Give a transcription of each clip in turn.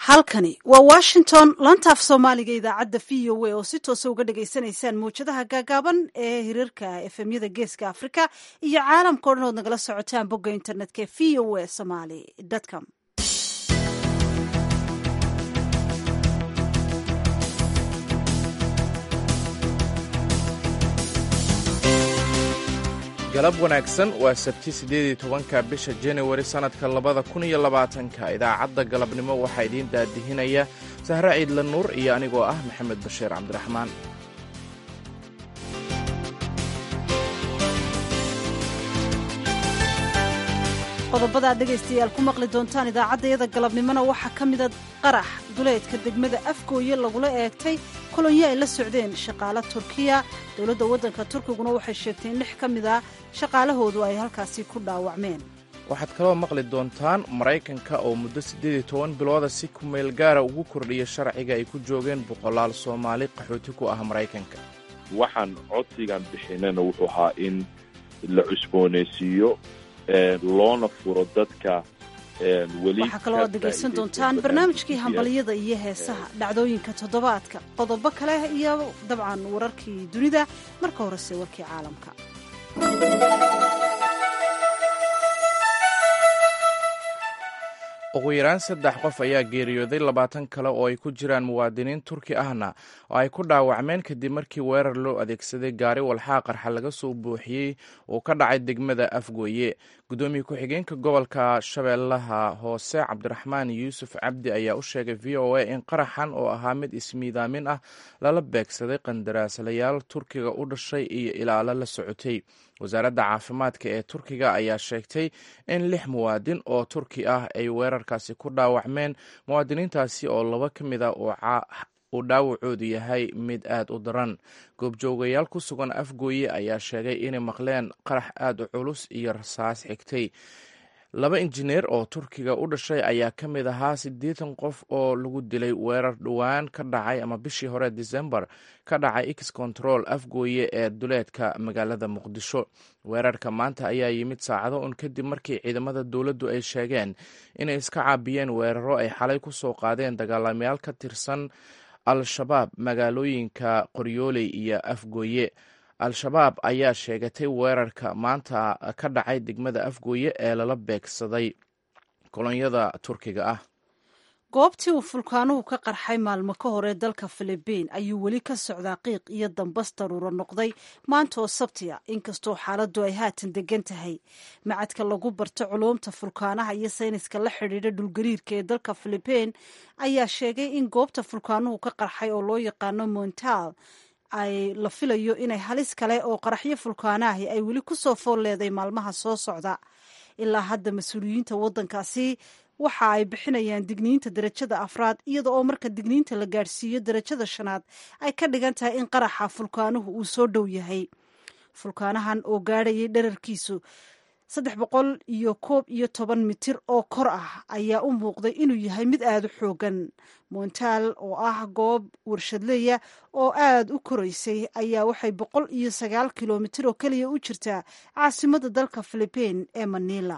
halkani waa washington lantaaf soomaaliga idaacadda v o a oo si toosa uga dhagaysanaysaan mawjadaha gaagaaban ee hirarka efemyada geeska afrika iyo caalamka o dhan ood nagala socotaan bogga internetka v o a somaly com galab wanaagsan waa sabti siddeedii tobanka bisha januari sannadka labada kun iyo labaatanka idaacadda galabnimo waxaa idiin daadihinaya sahre ciidla nuur iyo anigoo ah maxamed bashiir cabdiraxmaan qodobada aad dhegaystayaal ku maqli doontaan idaacaddayada galabnimona waxaa ka mida qarax duleedka degmada afgooye lagula eegtay kolonyo ay la socdeen shaqaale turkiya dowladda waddanka turkiguna waxay sheegtay in lix ka mid a shaqaalahoodu ay halkaasi ku dhaawacmeen waxaad kaloo maqli doontaan maraykanka oo muddo siddeed iyo toban bilooda si kumeel gaara ugu kordhiya sharciga ay ku joogeen boqolaal soomaali qaxooti ku ah maraykanka waxaan codsigan bixinana wuxuu ahaa in la cusboonaysiiyo loona furo dadka waxaa kaloo aad dhegaysan doontaan barnaamijkii hambalyada iyo heesaha dhacdooyinka toddobaadka qodobo kale iyo dabcan wararkii dunida marka horese warkii caalamka ugu yaraan saddex qof ayaa geeriyooday labaatan kale oo ay ku jiraan muwaadiniin turki ahna oo ay ku dhaawacmeen kadib markii weerar loo adeegsaday gaari walxaa qarxa laga soo buuxiyey uu ka dhacay degmada afgooye guddoomiye ku-xigeenka gobolka shabeellaha hoose cabdiraxmaan yuusuf cabdi ayaa u sheegay v o a in qaraxan oo ahaa mid ismiidaamin ah lala beegsaday qandaraaslayaal turkiga u dhashay iyo ilaalo la socotay wasaaradda caafimaadka ee turkiga ayaa sheegtay in lix muwaadin oo turki ah ay weerarkaasi ku dhaawacmeen muwaadiniintaasi oo laba ka mid a uu dhaawacoodu yahay mid aad u daran goobjoogayaal ku sugan afgooye ayaa sheegay inay maqleen qarax aad u culus iyo rasaas xigtay laba injineer oo turkiga u dhashay ayaa ka mid ahaa siddeetan qof oo lagu dilay weerar dhowaan ka dhacay ama bishii hore decembar ka dhacay x control afgooye ee duleedka magaalada muqdisho weerarka maanta ayaa yimid saacado un kadib markii ciidamada dowladdu ay sheegeen inay iska caabiyeen weeraro ay xalay ku soo qaadeen dagaalamayaal ka tirsan al-shabaab magaalooyinka qoryooley iyo afgooye al-shabaab ayaa sheegatay weerarka maanta ka dhacay degmada afgooye ee lala beegsaday kolonyada turkiga ah goobtii uu fulkaanuhu ka qarxay maalmo ka hor ee dalka filibiin ayuu weli ka socdaa qiiq iyo dambas daruuro noqday maanta oo sabtiya inkastoo xaaladdu ay haatan degan tahay macadka lagu barto culuumta fulkaanaha iyo sayniska la xidhiidha dhulgariirka ee dalka filibiin ayaa sheegay in goobta fulkaanuhu ka qarxay oo loo yaqaano montal ay la filayo inay halis kale oo qaraxyo fulkaanaahi ay weli ku soo fool leeday maalmaha soo socda ilaa hadda mas-uuliyiinta waddankaasi waxa ay bixinayaan digniinta darajada afraad iyada oo marka digniinta la gaadhsiiyo darajada shanaad ay ka dhigan tahay in qaraxa fulkaanuhu uu soo dhow yahay fulkaanahan oo gaadhayay dherarkiisu saddex boqol iyo koob iyo toban mitir oo kor ah ayaa u muuqday inuu yahay mid aada u xoogan montaal oo ah goob warshadleya oo aada u koraysay ayaa waxay boqol iyo sagaal kilomitir oo keliya u jirtaa caasimada dalka filibiin ee manila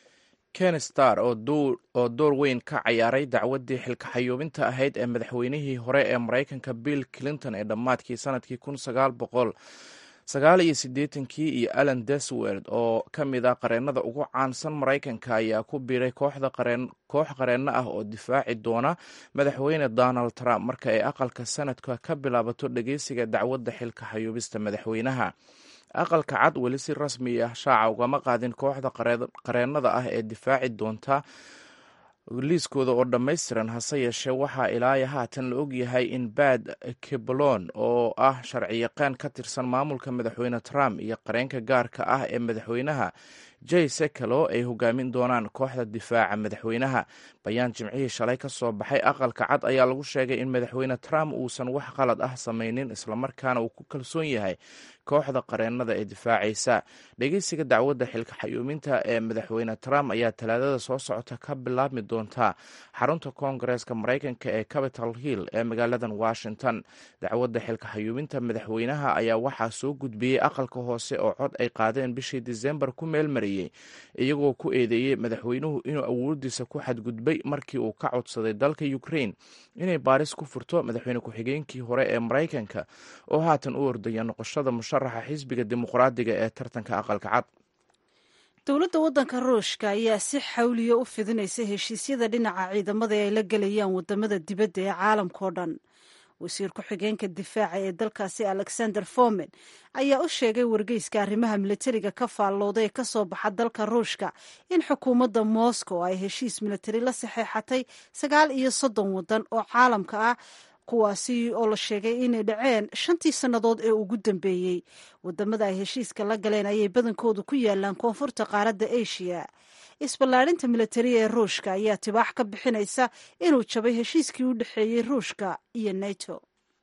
ken star oo door weyn ka cayaaray dacwaddii xilkaxayuubinta ahayd ee madaxweynihii hore ee maraykanka bill clinton ee dhammaadkii sanadkii kun sagaal boqol sagaal iyo siddeetankii iyo alan deswerd oo ka mid ah qareennada ugu caansan maraykanka ayaa ku biiray kooxda qareen koox qareenno ah oo difaaci doona madaxweyne donald trump marka ay aqalka sanadka ka bilaabato dhegeysiga dacwadda xilka xayuubista madaxweynaha aqalka cad weli si rasmi ah shaaca ugama qaadin kooxda qareennada ah ee difaaci doonta liiskooda oo dhammaystiran hase yeeshee waxaa ilaaya haatan la ogyahay in bad kibalon oo ah sharciyaqaan ka tirsan maamulka madaxweyne trump iyo qareenka gaarka ah ee madaxweynaha jay sekalo ay hogaamin doonaan kooxda difaaca madaxweynaha bayaan jimcihii shalay ka soo baxay aqalka cad ayaa lagu sheegay in madaxweyne trump uusan wax qalad ah samaynin islamarkaana uu ku kalsoon yahay kooxda qareennada ee difaacaysa dhegeysiga dacwadda xilka xayuuminta ee madaxweyne trump ayaa talaadada soo socota ka bilaabmi doonta xarunta koongareeska maraykanka ee capital hill ee magaaladan washington dacwadda xilka xayuuminta madaxweynaha ayaa waxaa soo gudbiyey aqalka hoose oo cod ay qaadeen bishii disembar ku meelmariyey maamulayay iyagoo ku eedeeyey madaxweynuhu inuu awoodiisa ku xadgudbay markii uu ka codsaday dalka ukrain inay baaris ku furto madaxweyne ku-xigeenkii hore ee maraykanka oo haatan u ordaya noqoshada musharaxa xisbiga dimuqraadiga ee tartanka aqalka cad dowladda waddanka ruushka ayaa si xawliya u fidinaysa heshiisyada dhinaca ciidamada ee ay la gelayaan wadamada dibadda ee caalamkao dhan wasiir ku-xigeenka difaaca ee dalkaasi alexander fomen ayaa u sheegay wargeyska arrimaha militariga ka faallooda ee kasoo baxa dalka ruushka in xukuumadda moscow ay heshiis militari la saxeexatay sagaal iyo soddon waddan oo caalamka ah kuwaasi oo la sheegay inay dhaceen shantii sannadood ee ugu dambeeyey wadamada ay heshiiska la galeen ayay badankoodu ku yaalaan koonfurta qaaradda asia isballaadhinta militari ee ruushka ayaa tibaax ka bixinaysa inuu jabay heshiiskii u dhexeeyey ruushka iyo nato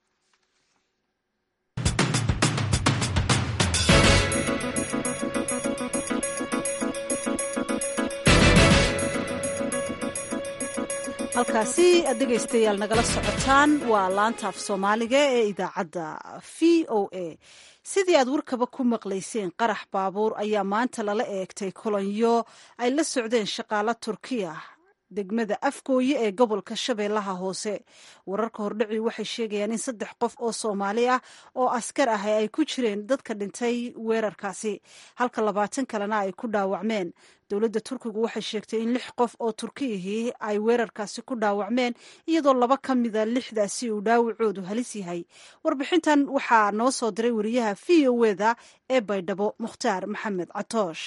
halkaasi aad dhegaystayaal nagala socotaan waa laanta af soomaaliga ee idaacadda v o a sidii aad warkaba ku maqlayseen qarax baabuur ayaa maanta lala eegtay kolonyo ay la socdeen shaqaalo turkiya degmada afgooye ee gobolka shabeellaha hoose wararka hordhaci waxay sheegayaan in saddex qof oo soomaali ah oo askar ah ay ku jireen dadka dhintay weerarkaasi halka labaatan kalena ay ku dhaawacmeen dowladda turkigu waxay sheegtay in lix qof oo turkiyihii ay weerarkaasi ku dhaawacmeen iyadoo laba ka mida lixdaasi uu dhaawacoodu halis yahay warbixintan waxaa noo soo diray wariyaha v o eda ee baydhabo mukhtaar maxamed catoosh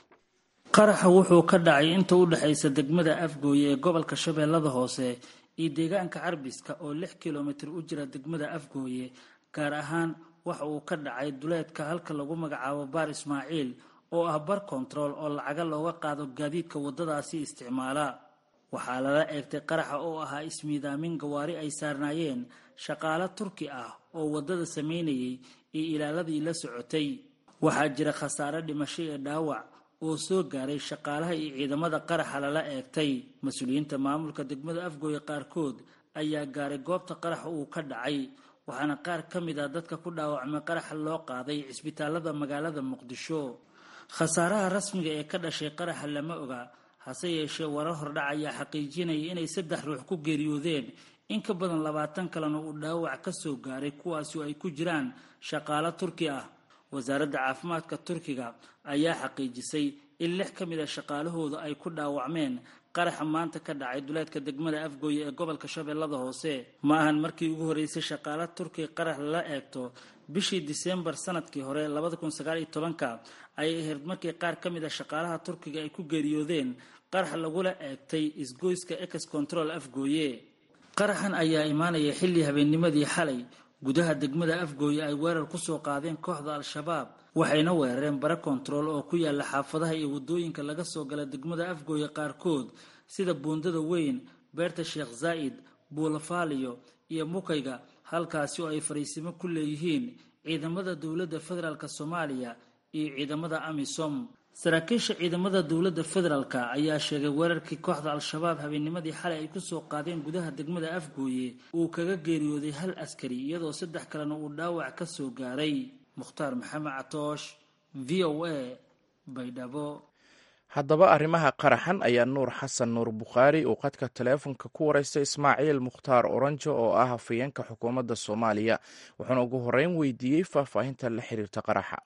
qaraxa wuxuu ka dhacay inta u dhexaysa degmada afgooye ee gobolka shabeellada hoose iyo deegaanka carbiska oo lix kilomitir u jira degmada afgooye gaar ahaan waxa uu ka dhacay duleedka halka lagu magacaabo baar ismaaciil oo ah bar kontarool oo lacaga looga qaado gaadiidka waddadaasi isticmaala waxaa lala eegtay qaraxa oo ahaa ismiidaamin gawaari ay saarnaayeen shaqaalo turki ah oo waddada samaynayay iyo ilaaladii la socotay waxaa jira khasaare dhimasho ee dhaawac oo soo gaaray shaqaalaha iyo ciidamada qaraxa lala eegtay mas-uuliyiinta maamulka degmada afgooye qaarkood ayaa gaaray goobta qaraxa uu ka dhacay waxaana qaar ka mid ah dadka ku dhaawacmay qaraxa loo qaaday cisbitaalada magaalada muqdisho khasaaraha rasmiga ee ka dhashay qaraxa lama oga hase yeeshee warar hordhac ayaa xaqiijinaya inay saddex ruux ku geeriyoodeen in ka badan labaatan kalena uu dhaawac ka soo gaaray kuwaasi oo ay ku jiraan shaqaalo turki ah wasaaradda caafimaadka turkiga ayaa xaqiijisay in lix ka mid a shaqaalahooda ay ku dhaawacmeen qaraxa maanta ka dhacay duleedka degmada afgooye ee gobolka shabeellada hoose ma ahan markii ugu horreysay shaqaala turkiga qarax lala eegto bishii diseembar sanadkii hore labada kun sagaal iyo tobanka ayay ahayd markii qaar ka mid a shaqaalaha turkiga ay ku geeriyoodeen qarax lagula eegtay isgoyska ex control afgooye qaraxan ayaa imaanaya xilli habeennimadii xalay gudaha degmada afgooye ay weerar kusoo qaadeen kooxda al-shabaab waxayna weerareen bare kontarool oo ku yaala xaafadaha iyo waddooyinka laga soo gala degmada afgooye qaarkood sida buundada weyn beerta sheekh zaa'id buulafaaliyo iyo mukayga halkaasi oo ay fariisimo ku leeyihiin ciidamada dowladda federaalk soomaaliya iyo ciidamada amisom saraakiisha ciidamada dowladda federaalka ayaa sheegay weerarkii kooxda al-shabaab habeennimadii xalay ay kusoo qaadeen gudaha degmada afgooye uu kaga geeriyooday hal askari iyadoo saddex kalena uu dhaawac ka soo gaaray mukhtaar maxamed catoosh v o a baydhabo haddaba arrimaha qaraxan ayaa nuur xasan nuur bukhaari uu qadka taleefonka ku wareystay ismaaciil mukhtaar oranjo oo ah hafayeenka xukuumadda soomaaliya wuxuuna ugu horreyn weydiiyey faahfaahinta la xiriirta qaraxa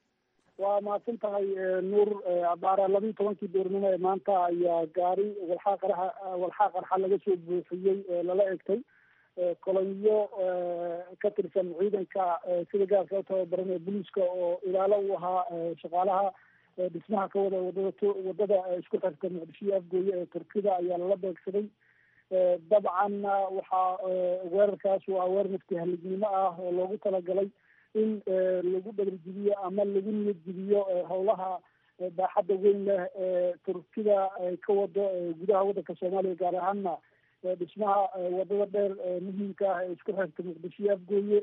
waa mahadsan tahay nuur abaara labiiyi tobankii doornimo ee maanta ayaa gaari walxaa qaraxa walxaa qarxa laga soo buuxiyey lala egtay kolonyo ka tirsan ciidanka sida gaarka u tababaran ee booliiska oo ilaalo u ahaa shaqaalaha dhismaha ka wada wadada wadada isku xirta muqdisho iyo afgooye ee turkida ayaa lala beegsaday dabcan waxaa weerarkaas waa weerar nafti halignimo ah oo loogu talagalay in lagu dhabarjibiyo ama lagu niyad jibiyo howlaha baaxadda weyn leh ee turkida ka wado gudaha waddanka soomaaliya gaar ahaana dhismaha wadada dheer muhiimka ah ee isku xirta muqdisho iyo afgooye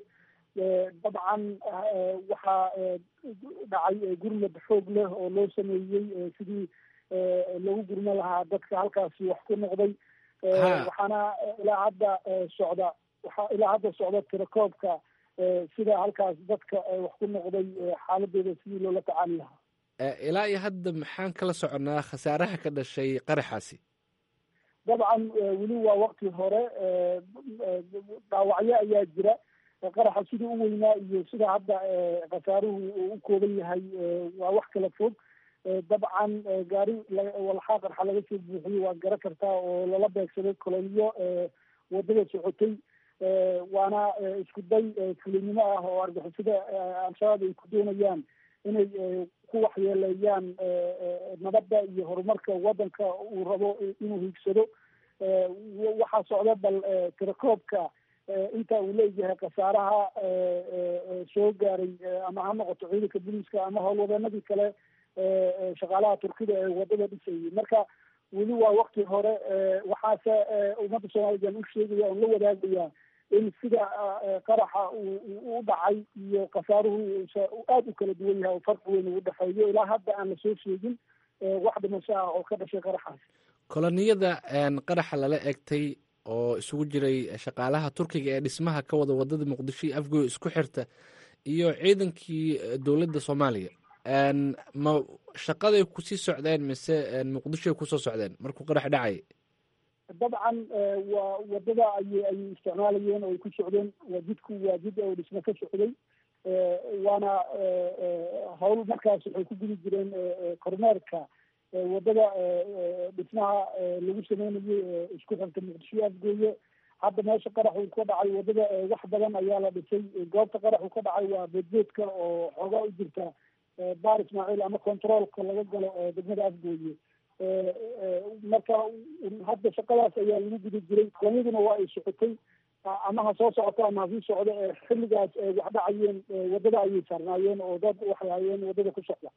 dabcan waxaa dhacay gurmad xoog leh oo loo sameeyey sidii lagu gurmo lahaa dadka halkaasi wax ku noqday waxaana ilaa hadda socda waxaa ilaa hadda socda tirakoobka sida halkaas dadka wax ku noqday xaaladooda sidii loola tacaali lahaa ilaa iyo hadda maxaan kala soconnaa khasaaraha ka dhashay qaraxaasi dabcan weli waa wakti hore dhaawacyo ayaa jira qaraxa sidii u weynaa iyo sida hadda khasaaruhu uu u kooban yahay waa wax kala fog dabcan gaari walxaa qarxa laga soo buuxiyey waa gara kartaa oo lala beegsaday koloniyo wadada socotay waana isku day fulinimo ah oo argixisada al-shabaab ay ku doonayaan inay ku waxyeeleeyaan nabadda iyo horumarka waddanka uu rabo inuu hiigsado waxaa socda bal tirakoobka inta uu leeyahay khasaaraha soo gaaray ama ha noqoto ciidanka booliiska ama howlwadeenadii kale shaqaalaha turkida ee wadada dhisayay marka weli waa wakti hore waxaase ummadda soomaalidan u sheegaya oon la wadaagaya in sida qaraxa u dhacay iyo khasaaruhu aada u kala duwan yahay oo farqi weyn uu dhexeeyo ilaa hadda aan lasoo sheegin wax dhimasho ah oo ka dhashay qaraxaas koloniyada qaraxa lala egtay oo isugu jiray shaqaalaha turkiga ee dhismaha ka wada wadada muqdisho iyo afgoy isku xirta iyo ciidankii dowladda soomaaliya ma shaqaday kusii socdeen mise muqdishoay kusoo socdeen markuu qarax dhacay dabcan waa wadada ayay ayay isticmaalayeen oo ay ku socdeen waa jidku waa jid oo dhismo ka socday waana hawl markaas waxay ku gudi jireen kormeerka wadada dhismaha lagu sameynayay isku xirta muqdisho afgooye hadda meesha qaraxu ka dhacay wadada wax badan ayaa la dhisay goobta qaraxu ka dhacay waa beedbeedka oo xoogaa u jirta baar ismaaciil ama controolka laga galo degmada afgooye marka hadda shaqadaas ayaa lagu guda jiray kolonyaduna waa ay socotay ama ha soo socoto ama hasii socdo xilligaas wax dhacayeen wadada ayay saarnaayeen oo dad waxay hayeen wadada ku socda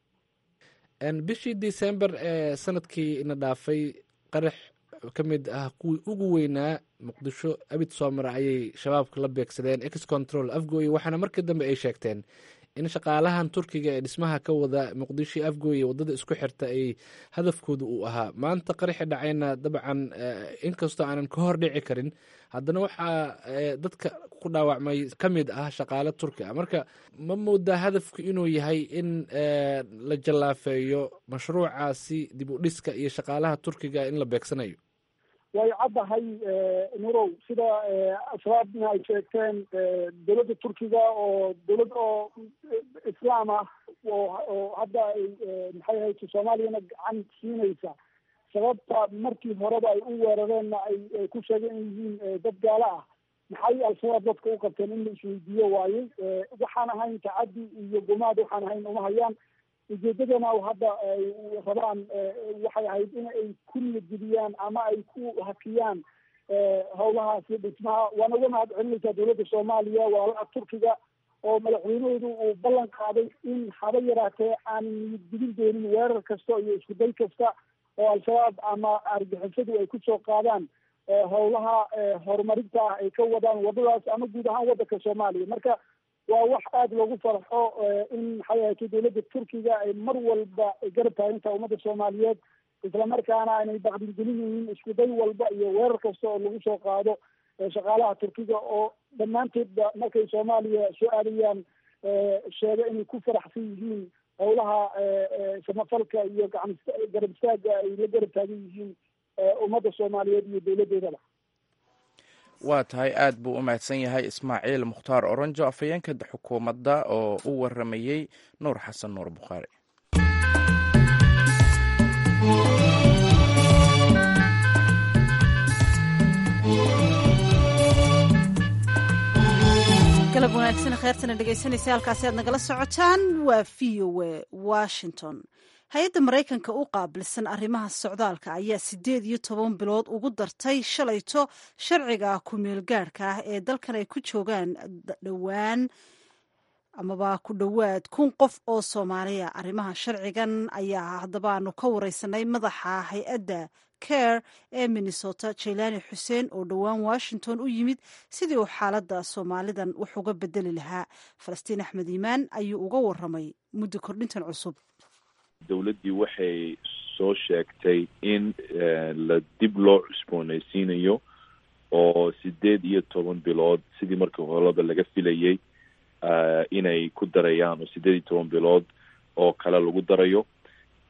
bishii december ee sanadkii ina dhaafay qarax ka mid ah kuwii ugu weynaa muqdisho abid soomar ayay shabaabka la beegsadeen ex control afgooye waxaana markii dambe ay sheegteen in shaqaalahan turkiga ee dhismaha ka wada muqdisho afgooye wadada isku xirta ay hadafkooda uu ahaa maanta qaraxi dhacayna dabcan inkastoo aanan ka hor dhici karin haddana waxaa dadka ku dhaawacmay ka mid ah shaqaale turki a marka ma moodaa hadafku inuu yahay in la jallaafeeyo mashruucaasi dib u dhiska iyo shaqaalaha turkiga in la beegsanayo way caddahay nurow sida shabaabna ay sheegteen dowladda turkiga oo dowlad oo islaam ah oo oo hadda ay maxay ahayto soomaaliyana gacan siinaysa sababta markii horeba ay u weerareenna ay ku sheegeen in yihiin dad gaalo ah maxay al-shabaab dadka u qabteen in la isweydiiyo waayey waxaan ahayn tacaddi iyo gumaad waxaan ahayn uma hayaan ujeedadana hadda ay rabaan waxay ahayd in ay ku niyadgeliyaan ama ay ku hakiyaan howlahaasi dhismaha waana uga mahad celinaysaa dowladda soomaaliya walaalaha turkiga oo madaxweynahoodu uu ballan qaaday in haba yaraatee aan niyadgelin doonin weerar kasta iyo iskuday kasta oo al-shabaab ama argixisadu ay kusoo qaadaan howlaha horumarinta ah ay ka wadaan wadadaas ama guud ahaan waddanka soomaaliya marka waa wax aada loogu farxo in maxay ahayto dowladda turkiga ay mar walba garab taagintaha ummadda soomaaliyeed islamarkaana aanay baqdingelin yihiin isku day walba iyo weerar kasta oo lagu soo qaado shaqaalaha turkiga oo dhammaantoodba markay soomaaliya soo aadayaan sheega inay ku faraxsan yihiin howlaha samafalka iyo gacan garab istaaga ay la garab taagan yihiin ummadda soomaaliyeed iyo dowladdeedaba waa tahay aad buu u mahadsan yahay ismaaciil mukhtaar oronjo afhayeenka xukuumadda oo u waramayey nuur xasan nuur bukhaari galab wanaagsan kheyrtana dhegaysanaysa halkaasi aad nagala socotaan waa v o a washington hay-adda maraykanka u qaabilsan arrimaha socdaalka ayaa siddeed iyo toban bilood ugu dartay shalayto sharciga ku-meel gaadhka ah ee dalkan ay ku joogaan dhowaan amaba ku dhowaad kun qof oo soomaaliya arrimaha sharcigan ayaa haddaba aanu ka wareysanay madaxa hay-adda care ee minnesota jaylani xuseen oo dhowaan washington u yimid sidii uu xaaladda soomaalidan wax uga bedeli lahaa falastiin axmed iimaan ayuu uga waramay muddo kordhintan cusub dowladdii waxay soo sheegtay in la dib loo cusboonaysiinayo oo sideed iyo toban bilood sidii markii horeba laga filayay inay ku darayaan oo sideed iyo toban bilood oo kale lagu darayo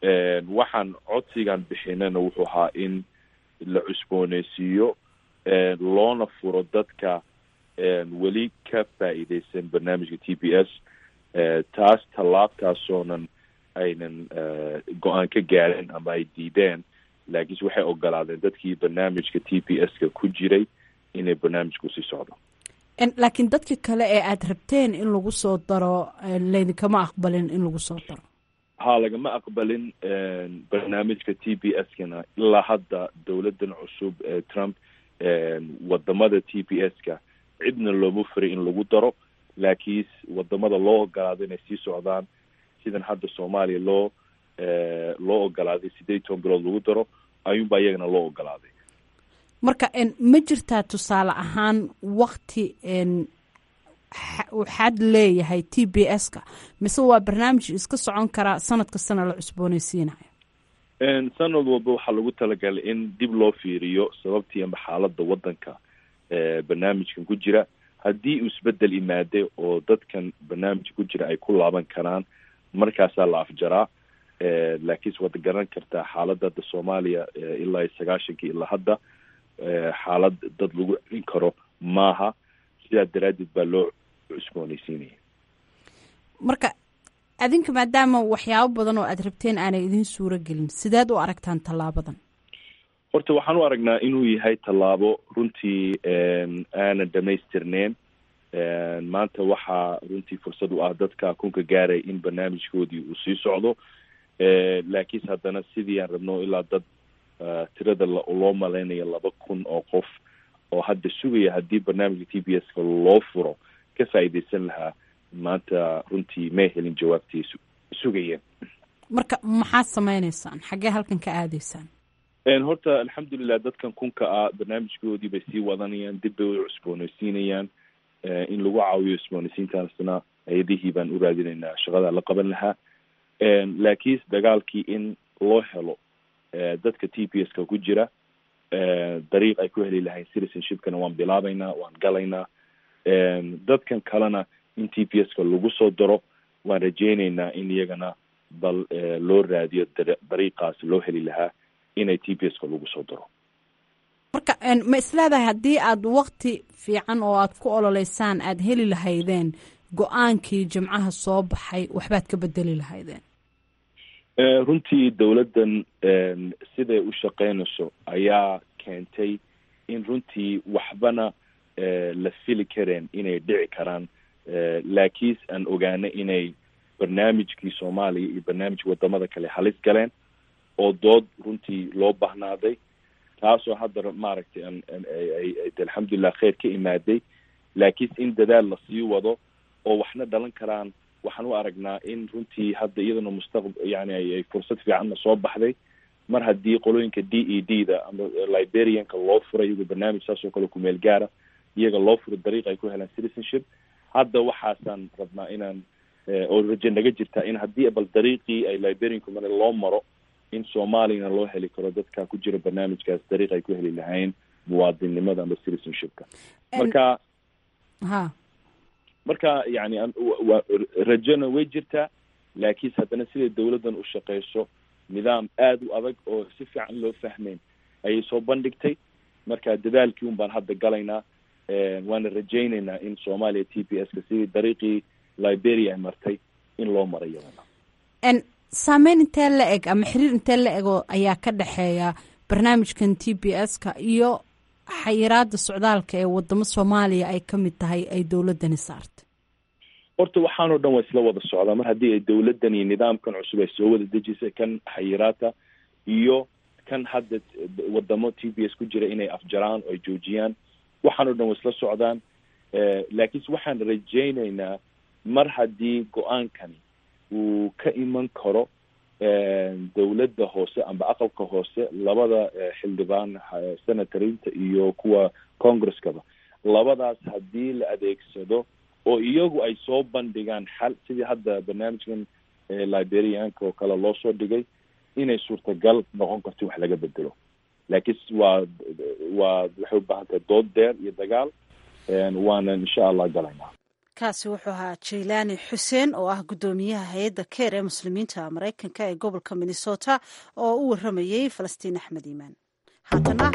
waxaan codsigan bixinana wuxuu ahaa in la cusbooneysiiyo loona furo dadka weli ka faa'iideysan barnaamijka t b s taas tallaabtaasoonan aynan go-aan ka gaarin ama ay diideen laakiinse waxay ogolaadeen dadkii barnaamijka t b s-ka ku jiray inay barnaamijku sii socdo laakiin dadka kale ee aada rabteen in lagu soo daro laydinkama aqbalin in lagu soo daro ha lagama aqbalin barnaamijka t b s-kana ilaa hadda dowladan cusub ee trump wadamada t b s-ka cidna looma furay in lagu daro laakiin wadamada loo ogolaado inay sii socdaan sidan hadda soomaaliya loo loo ogolaaday sideed toban bilood lagu daro ayuunbaa iyagana loo ogolaaday marka ma jirtaa tusaale ahaan wakti waxaad leeyahay t b s-ka mise waa barnaamij iska socon karaa sanad kastana la cusbooneysiinayo sanad walba waxaa lagu talagalay in dib loo fiiriyo sababtii ama xaaladda waddanka barnaamijkan ku jira haddii uu isbedel imaaday oo dadkan barnaamijka ku jira ay ku laaban karaan markaasaa la afjaraa laakiinse waad garan kartaa xaaladda hadda soomaaliya ilaa iyo sagaashankii ilaa hadda xaalad dad lagu celin karo maaha sidaa daraaddeed baa loo cusbooneysiinaya marka adinka maadaama waxyaabo badan oo aada rabteen aanay idiin suuro gelin sideed u aragtaan tallaabadan horta waxaan u aragnaa inuu yahay tallaabo runtii aanan dhamaystirneyn maanta waxaa runtii fursad u ah dadka kunka gaaray in barnaamijkoodii uu sii socdo laakiinse haddana sidii aan rabno ilaa dad tirada loo malaynayo laba kun oo qof oo hadda sugaya haddii barnaamijka t b s-ka loo furo ka faa'iideysan lahaa maanta runtii may helin jawaabtii sugayeen marka maxaad sameyneysaan xaggee halkan ka aadaysaan horta alxamdulilah dadkan kunka ah barnaamijkoodii bay sii wadanayaan dib bay u cusbooneysiinayaan in lagu caawiyo cusbooneysiintaasna hay-adihii baan u raadinaynaa shaqada la qaban lahaa laakiinse dagaalkii in loo helo dadka t p s-ka ku jira dariiq ay ku heli lahayn citizenshipkana waan bilaabaynaa waan galaynaa dadkan kalena in t p s-ka lagu soo daro waan rajeyneynaa in iyagana bal loo raadiyo dariiqaas loo heli lahaa inay t p s-ka lagu soo daro marka ma isleedahay haddii aada wakti fiican oo aada ku ololeysaan aada heli lahaydeen go-aankii jimcaha soo baxay waxbaad ka bedeli lahaydeen runtii dowladdan siday u shaqeynayso ayaa keentay in runtii waxbana la fili kareen inay dhici karaan laakiinse aan ogaana inay barnaamijkii soomaaliya iyo barnaamijka wadamada kale halis galeen oo dood runtii loo bahnaaday taasoo hadda maaragtay alxamdulilah kheyr ka imaaday laakiinse in dadaal lasii wado oo waxna dhalan karaan waxaan u aragnaa in runtii hadda iyadana mustaq yani ay fursad fiicanna soo baxday mar haddii qolooyinka d e d da ama liberianka loo furay iyagoo barnaamij saas oo kale kumeel gaara iyaga loo furo dariiq ay ku helaan citizenship hadda waxaasaan rabnaa inaan oo raje naga jirtaa in haddii bal dariiqii ay liberianku mara loo maro in soomaaliyana loo heli karo dadka ku jira barnaamijkaas dariiq ay ku heli lahayn muwaadinnimada ama citizenshipka marka ha marka yani rajona way jirtaa laakiinse haddana siday dowladdan u shaqeyso nidaam aada u adag oo si fiican loo fahmeyn ayay soo bandhigtay marka dadaalkii un baan hadda galaynaa waana rajeyneynaa in soomaaliya t p s-ka sidii dariiqii liberia ay martay in loo maro iyadana saameyn intee la eg ama xiriir intee la ego ayaa ka dhexeeya barnaamijkan t b s-ka iyo xayiraada socdaalka ee wadamo soomaaliya ay ka mid tahay ay dowladani saartay horta waxaanoo dhan waa isla wada socdaa mar haddii ay dowladdan iyo nidaamkan cusub ay soo wada dejisay kan xayiraata iyo kan hadda wadamo t b s ku jira inay afjaraan oo ay joojiyaan waxaanoo dhan waa isla socdaan laakiinse waxaan rajeyneynaa mar haddii go-aankani uu ka iman karo dowladda hoose amba aqalka hoose labada xildhibaan senatorinta iyo kuwa congresskaba labadaas haddii la adeegsado oo iyagu ay soo bandhigaan xal sidii hadda barnaamijkan liberianka oo kale loo soo dhigay inay suurtagal noqon karto wax laga bedelo laakiinse waa waa waxay u baahan tahay dood deer iyo dagaal waana insha allah galaynaa kaasi wuxuu ahaa jaylaani xuseen oo ah guddoomiyaha hay-adda keer ee muslimiinta maraykanka ee gobolka minnesota oo u waramayey falastiin axmed iimaan haatana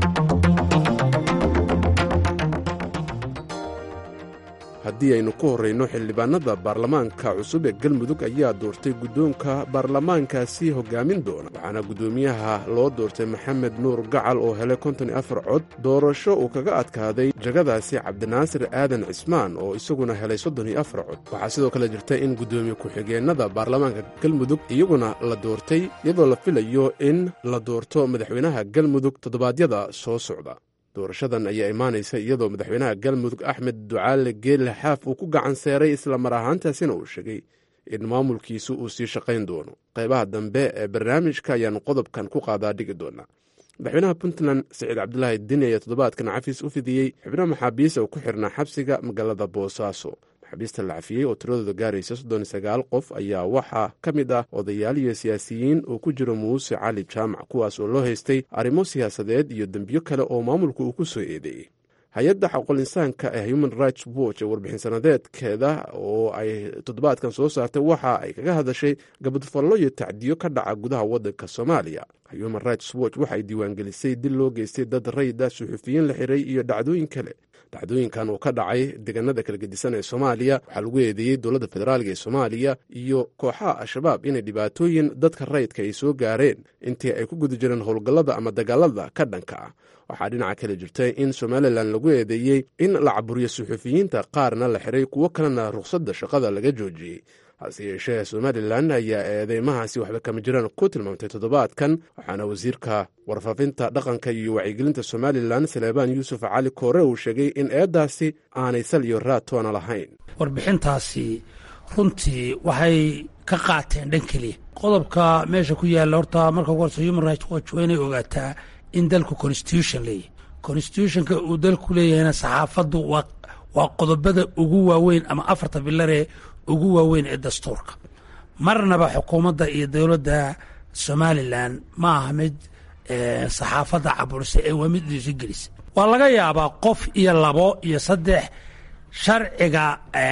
haddii aynu ku horrayno xildhibaanada baarlamaanka cusub ee galmudug ayaa doortay guddoonka baarlamaankaasi hoggaamin doona waxaana guddoomiyaha loo doortay maxamed nuur gacal oo helay konton iyo afar cod doorasho uu kaga adkaaday jagadaasi cabdinaasir aadan cismaan oo isaguna helay soddon iyo afar cod waxaa sidoo kale jirta in guddoomiye ku-xigeennada baarlamaanka galmudug iyaguna la doortay iyadoo la filayo in la doorto madaxweynaha galmudug toddobaadyada soo socda doorashadan ayaa imaanaysa iyadoo madaxweynaha galmudug axmed ducaale geelle xaaf uu ku gacan seeray isla mar ahaantaasina uu sheegay in maamulkiisu uu sii shaqayn doono qaybaha dambe ee barnaamijka ayaanu qodobkan ku qaadaa dhigi doonaa madaxweynaha puntland siciid cabdulaahi dini ayaa toddobaadkan cafiis u fidiyey xubno maxaabiista oo ku xirnaa xabsiga magaalada boosaaso maxaabiista la cafiyey oo tiradooda gaaraysa soddon iyo sagaal qof ayaa waxaa ka mid ah odayaal iyo siyaasiyiin oo ku jiro muuse cali jaamac kuwaas oo loo haystay arrimo siyaasadeed iyo dembiyo kale oo maamulku uu ku soo eedeeyey hay-adda xaqul insaanka ee human rights watch ee warbixin sanadeedkeeda oo ay toddobaadkan soo saartay waxa ay kaga hadashay gabadfallo iyo tacdiyo ka dhaca gudaha waddanka soomaaliya human rights watch waxay diiwaangelisay dil loo geystay dad rayida suxufiyiin la xiray iyo dhacdooyin kale dhacdooyinkan oo ka dhacay deegaanada kala gedisan ee soomaaliya waxaa lagu eedeeyey dowladda federaalka ee soomaaliya iyo kooxaha al-shabaab inay dhibaatooyin dadka rayidka ay soo gaareen intii ay ku guda jireen howlgallada ama dagaalada ka dhanka ah waxaa dhinaca kale jirtay in somalilan lagu eedeeyey in la caburiyo suxufiyiinta qaarna la xiray kuwo kalena rukhsadda shaqada laga joojiyey hase yeeshee somalilan ayaa eedeymahaasi waxba kama jiraan ku tilmaamtay toddobaadkan waxaana wasiirka warfaafinta dhaqanka iyo wacyigelinta somalilan saleebaan yuusuf cali koore uu sheegay in eeddaasi aanay sal iyo raad toona lahayn warbixintaasi runtii waxay ka qaateen dhan keliya qodobka meesha ku yaalla horta marka ugu horse human rights watch waa inay ogaataa in dalku constitution leeyahy constitutionka uu dalku leeyahayna saxaafaddu waa qodobada ugu waaweyn ama afarta bilaree ugu waaweyn ee dastuurka marnaba xukuumadda iyo dowladda somalilan ma aha mid saxaafadda caburisa ee waa mid dhiisi gelisa waa laga yaabaa qof iyo labo iyo saddex sharciga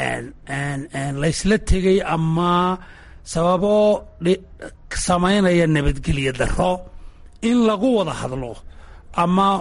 laysla tegey ama sababo samaynaya nabadgelyo daro in lagu wada hadlo ama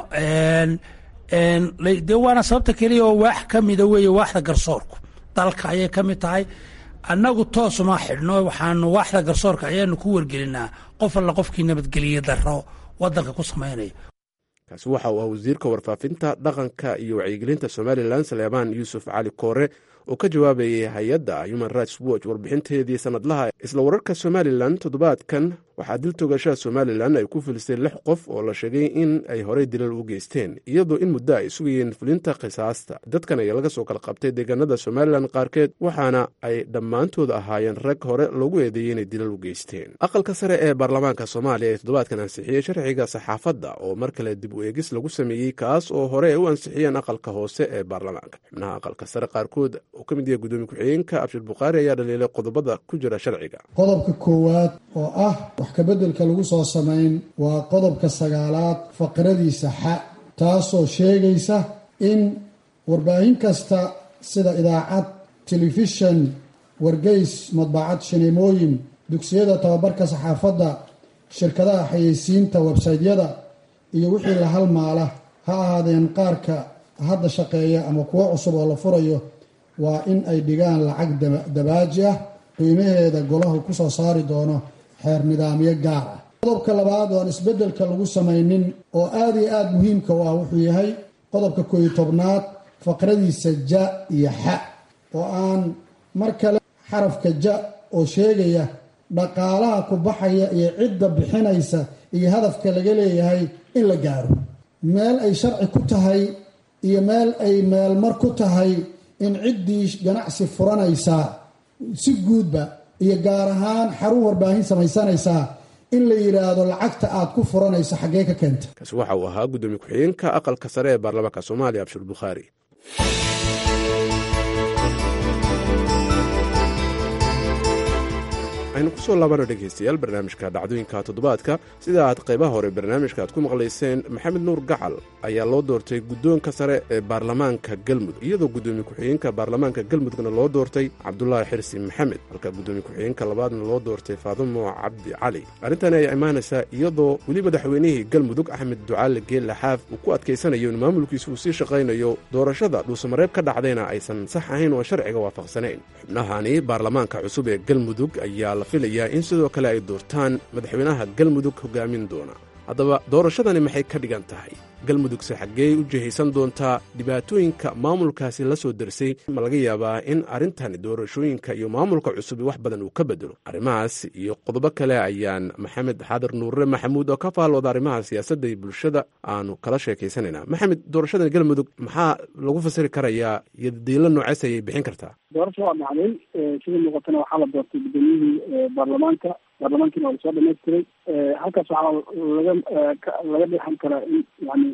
dee waana sababta keliya oo waax ka mida weeye waaxda garsoorku dalka ayay ka mid tahay annagu toosuma xidhno waxaanu waaxda garsoorka ayaanu ku wargelinaa qof alla qofkii nabadgeliye daro waddanka ku samaynaya kaasi waxa uu ah wasiirka warfaafinta dhaqanka iyo wacyigelinta somalilan saleebaan yuusuf cali koore oo ka jawaabayay hay-adda human rights watch warbixinteedii sanadlaha isla wararka somalilan toddobaadkan waxaa dil togashaha somalilan ay ku filisay lix qof oo la sheegay in ay horey dilal u geysteen iyadoo in muddo ay sugayeen fulinta qisaasta dadkan ayaa laga soo kala qabtay deegaanada somalilan qaarkeed waxaana ay dhammaantood ahaayeen rag hore loogu eedeeyey inay dilal u geysteen aqalka sare ee baarlamaanka soomaaliya ee toddobaadkan ansixiyey sharciga saxaafadda oo mar kale dib u eegis lagu sameeyey kaas oo hore ay u ansixiyeen aqalka hoose ee baarlamaanka xubnaha aqalka sare qaarkood oo ka mid yahay gudoomiye ku-xigeenka abshir bukhaari ayaa dhaliilay qodobada ku jira sharciga qodobka koowaad oo ah wax kabeddelka lagu soo samayn waa qodobka sagaalaad faqradiisa xa taasoo sheegaysa in warbaahin kasta sida idaacad telefishan wargeys madbacad shineemooyin dugsiyada tababarka saxaafadda shirkadaha xayeysiinta websaytyada iyo wixii la halmaala ha ahaadeen qaarka hadda shaqeeya ama kuwo cusub oo la furayo waa in ay dhigaan lacag dabaaji ah qiimaheeda golahu ku soo saari doono xeer nidaamyo gaar ah qodobka labaad oo aan isbeddelka lagu samaynin oo aada iyo aada muhiimka u ah wuxuu yahay qodobka kooiyo tobnaad faqradiisa ja iyo xa oo aan mar kale xarafka ja oo sheegaya dhaqaalaha ku baxaya iyo cidda bixinaysa iyo hadafka laga leeyahay in la gaaro meel ay sharci ku tahay iyo meel ay meelmar ku tahay in ciddii ganacsi furanaysaa si guudba iyo gaar ahaan xarun warbaahin samaysanaysaa in la yidhaahdo lacagta aad ku furanayso xaggee ka keenta kaasi waxa uu ahaa gudoomiye ku-xigeenka aqalka sare ee baarlamaanka soomaaliya abshir bukhaari aynu kusoo laabana dhegaystayaal barnaamijka dhacdooyinka toddobaadka sida aad qaybaha hore barnaamijka aad ku maqlayseen maxamed nuur gacal ayaa loo doortay guddoonka sare ee baarlamaanka galmudug iyadoo guddoomiye ku-xigeenka baarlamaanka galmudugna loo doortay cabdulaahi xirsi maxamed halka guddoomiye ku-xigeenka labaadna loo doortay faadumo cabdi cali arrintani ayaa imaanaysaa iyadoo weli madaxweynihii galmudug axmed ducaale geelle xaaf uu ku adkaysanayo in maamulkiisu uu sii shaqaynayo doorashada dhuusamareeb ka dhacdayna aysan sax ahayn oo sharciga waafaqsanayn xubnahani baarlamaanka cusub ee galmudug ayaa la filayaa in sidoo kale ay doortaan madaxweynaha galmudug hogaamin doona haddaba doorashadani maxay ka dhigan tahay galmudugse xaggee u jihaysan doontaa dhibaatooyinka maamulkaasi la soo darsay ma laga yaabaa in arrintani doorashooyinka iyo maamulka cusubi wax badan uu ka bedelo arrimahaas iyo qodobo kale ayaan maxamed xaadir nuurre maxamuud oo ka faallooda arrimaha siyaasadda iyo bulshada aanu kala sheekaysanaynaa maxamed doorashadan galmudug maxaa lagu fasiri karayaa iyo diilo noocees ayay bixin kartaa doorasha waa dhacday sida muuqatana waxaa la doortay guddoomiyihii baarlamaanka baarlamaankiina waa lasoo dhamaystiray halkaas waxaa laga laga dheexan karaa in yani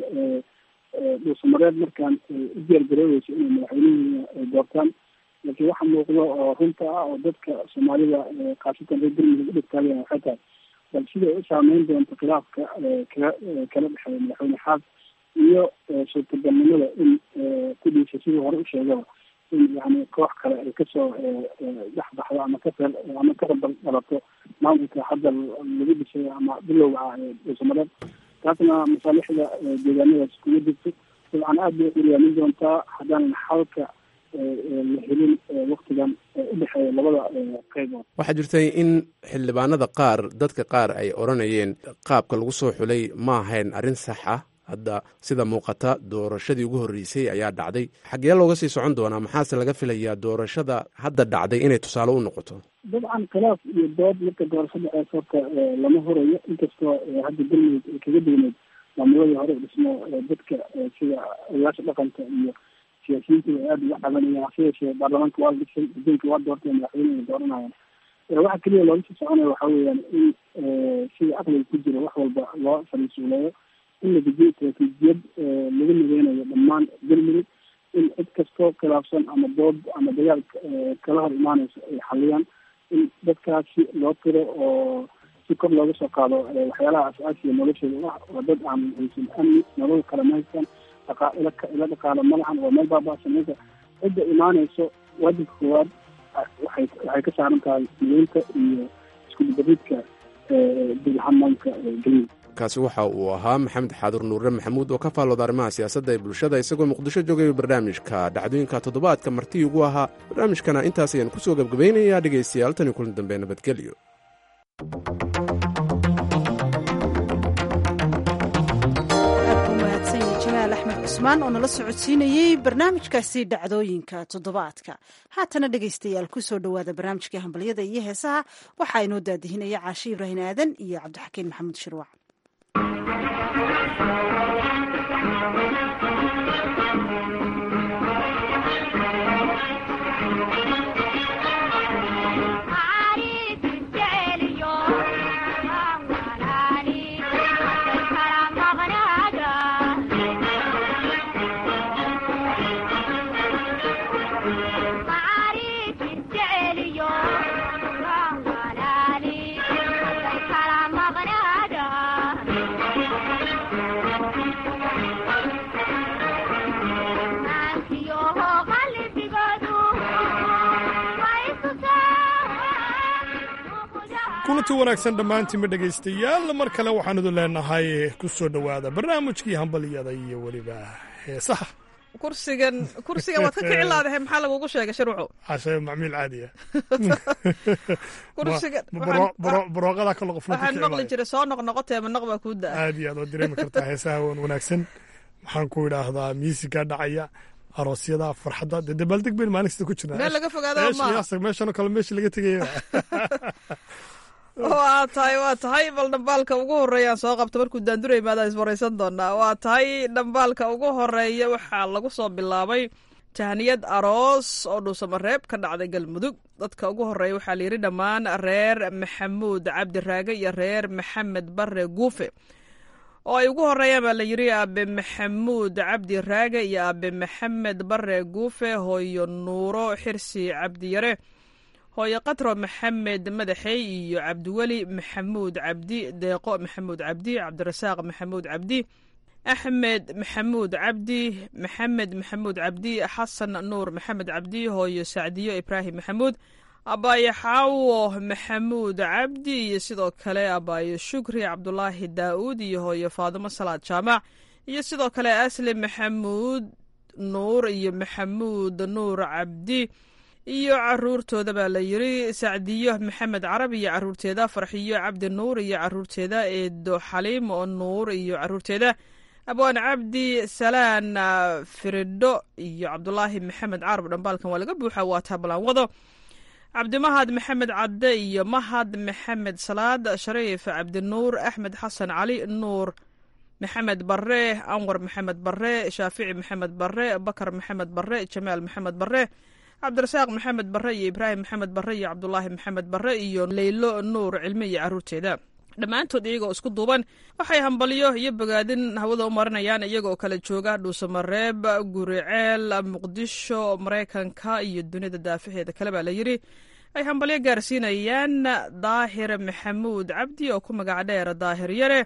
dhuusamareed markaan u diyaargaroobeyso inay madaxweynihii doortaan laakiin waxa muuqdo oo runta ah oo dadka soomaalida khaasatan reer galmudug u dhigtaageen waxay tahay bal siday u saameyn doonto khilaafka kala kala dhexeeya madaxweyne xaas iyo suurtagalnimada in kudhiisa sidii hore u sheegaba in yani koox kale ay kasoo dhexbaxdo ama ka ama ka rabal dhalato maamulka hadda lagu dhisay ama bilowga ah ee dhuusamareed taasna masaalixda deegaanadaas kuma jirto dabcan aad bay uryaamin doontaa haddaanan xalka la helin waktigan udhexeeya labada qeybood waxaa jirtay in xildhibaanada qaar dadka qaar ay odhanayeen qaabka lagu soo xulay ma ahayn arrin sax ah hadda sida muuqata doorashadii ugu horreysay ayaa dhacday xaggee looga sii socon doonaa maxaase laga filayaa doorashada hadda dhacday inay tusaale u noqoto dabcan khilaaf iyo dood marka doorasho dhacees horta lama horayo inkastoo hadda galmudug ay kaga degneyd maamuladii hore dhismo dadka sida odayaasha dhaqanka iyo siyaasiyiintu ay aada uga cabanayaan hase yeeshee baarlamaanka waa la dhisay guddoonka waa doortay madaxweyne ay dooranayaan waxa keliya looga sii soconaya waxa weeyaan in sida aqliga ku jira wax walba loo fariisuuleeyo in la dejiyo istaraatiijiyad lagu nageynayo dhammaan galmudug in cid kastoo khilaafsan ama dood ama dagaal kala hor imaaneyso ay xaliyaan in dadkaasi loo tiro oo si kor looga soo qaado waxyaalaha as-aasiga noloshooda ah waa dad aan haysan amni nolol kale ma haystaan dhaqa ila ila dhaqaalo malahan waa meel baaba'san marka cidda imaaneyso waajibka koowaad waxay waxay ka saaran tahay mideynta iyo isku dibariidka dulhamaanka galmudug kaasi waxa uu ahaa maxamed xaadur nuure maxamuud oo ka faallooda arrimaha siyaasadda ee bulshada isagoo muqdisho joogay barnaamijka dhacdooyinka toddobaadka martii ugu ahaa barnaamijkana intaas ayaan kusoo gebgabaynayaa dhegaystayaal tan iyo kulan dambe nabadgelyo jamaal axmed cusmaan oo nala socodsiinayey barnaamijkaasi dhacdooyinka toddobaadka haatana dhegaystayaal kusoo dhowaada barnaamijkii hambalyada iyo heesaha waxaa inoo daadihinaya caashi ibraahim aadan iyo cabdixakiin maxamuud shirwac kulanti wanaagsan dhammaantiinba dhegaystayaal mar kale waxaan idin leenahay ku soo dhowaada barnaamijkii hambalyada iyo weliba heesaha kursigan kursigan waad ka kici laadahay maxaa lagugu sheegay shirwaco cashe macmiil caadiya kursigan barooqada kale qof waxaan maqli jiray soo noqnoqotee manaq baa kuu daa aad iyo aad oo dareemi kartaa heesaha wan wanaagsan waxaan ku idhaahdaa miisiga dhacaya aroosyada farxadda dee dabaaldeg bayn maalin kasta ku jirnaa meel laga fogaado maaha meeshanoo kale meesha laga tegaya waa tahay waa tahay bal dhambaalka ugu horeeyaan soo qabta markuu daandura imaadaan iswaraysan doonaa waa tahay dhambaalka ugu horeeya waxaa lagu soo bilaabay tahniyad aroos oo dhuusamareeb ka dhacday galmudug dadka ugu horeeya waxaa layidhi dhammaan reer maxamuud cabdiraage iyo reer maxamed bare guufe oo ay ugu horeeyaan baa layidhi aabe maxamuud cabdi raage iyo aabe maxamed bare guufe hooyo nuuro xirsi cabdiyare hooyo katro maxamed madaxey iyo cabdiweli maxamuud cabdi deeqo maxamuud cabdi cabdirasaaq maxamuud cabdi axmed maxamuud cabdi maxamed maxamuud cabdi xasan nuur maxamed cabdi hooyo sacdiyo ibraahim maxamuud abaayo xaawo maxamuud cabdi iyo sidoo kale abaayo shukri cabdulaahi daa'uud iyo hooyo faadimo salaad jaamac iyo sidoo kale aslim maxamuud nuur iyo maxamuud nuur cabdi iyo caruurtooda baa la yiri sacdiyo maxamed carab iyo caruurteeda farxiyo cabdi nuur iyo caruurteeda eedo xaliim oo nuur iyo caruurteeda abwaan cabdi salaan firidho iyo cabdulaahi maxamed carab dhambaalkan waa laga buuxa waa taabalaan wado cabdimahad maxamed cadde iyo mahad maxamed salaad shariif cabdinuur axmed xasan cali nuur maxamed bare anwar maxamed bare shaafici maxamed bare bakar maxamed bare jamaal maxamed bare cabdirasaaq maxamed bare iyo ibraahim maxamed bare iyo cabdulaahi maxamed bare iyo leylo nuur cilmi iyo caruurteeda dhammaantood iyagoo isku duuban waxay hambalyo iyo bogaadin hawada u marinayaan iyagoo kala jooga dhuusamareeb guriceel muqdisho maraykanka iyo dunida daafaheeda kale baa la yiri ay hambalyo gaarsiinayaan daahir maxamuud cabdi oo ku magac dheer daahir yare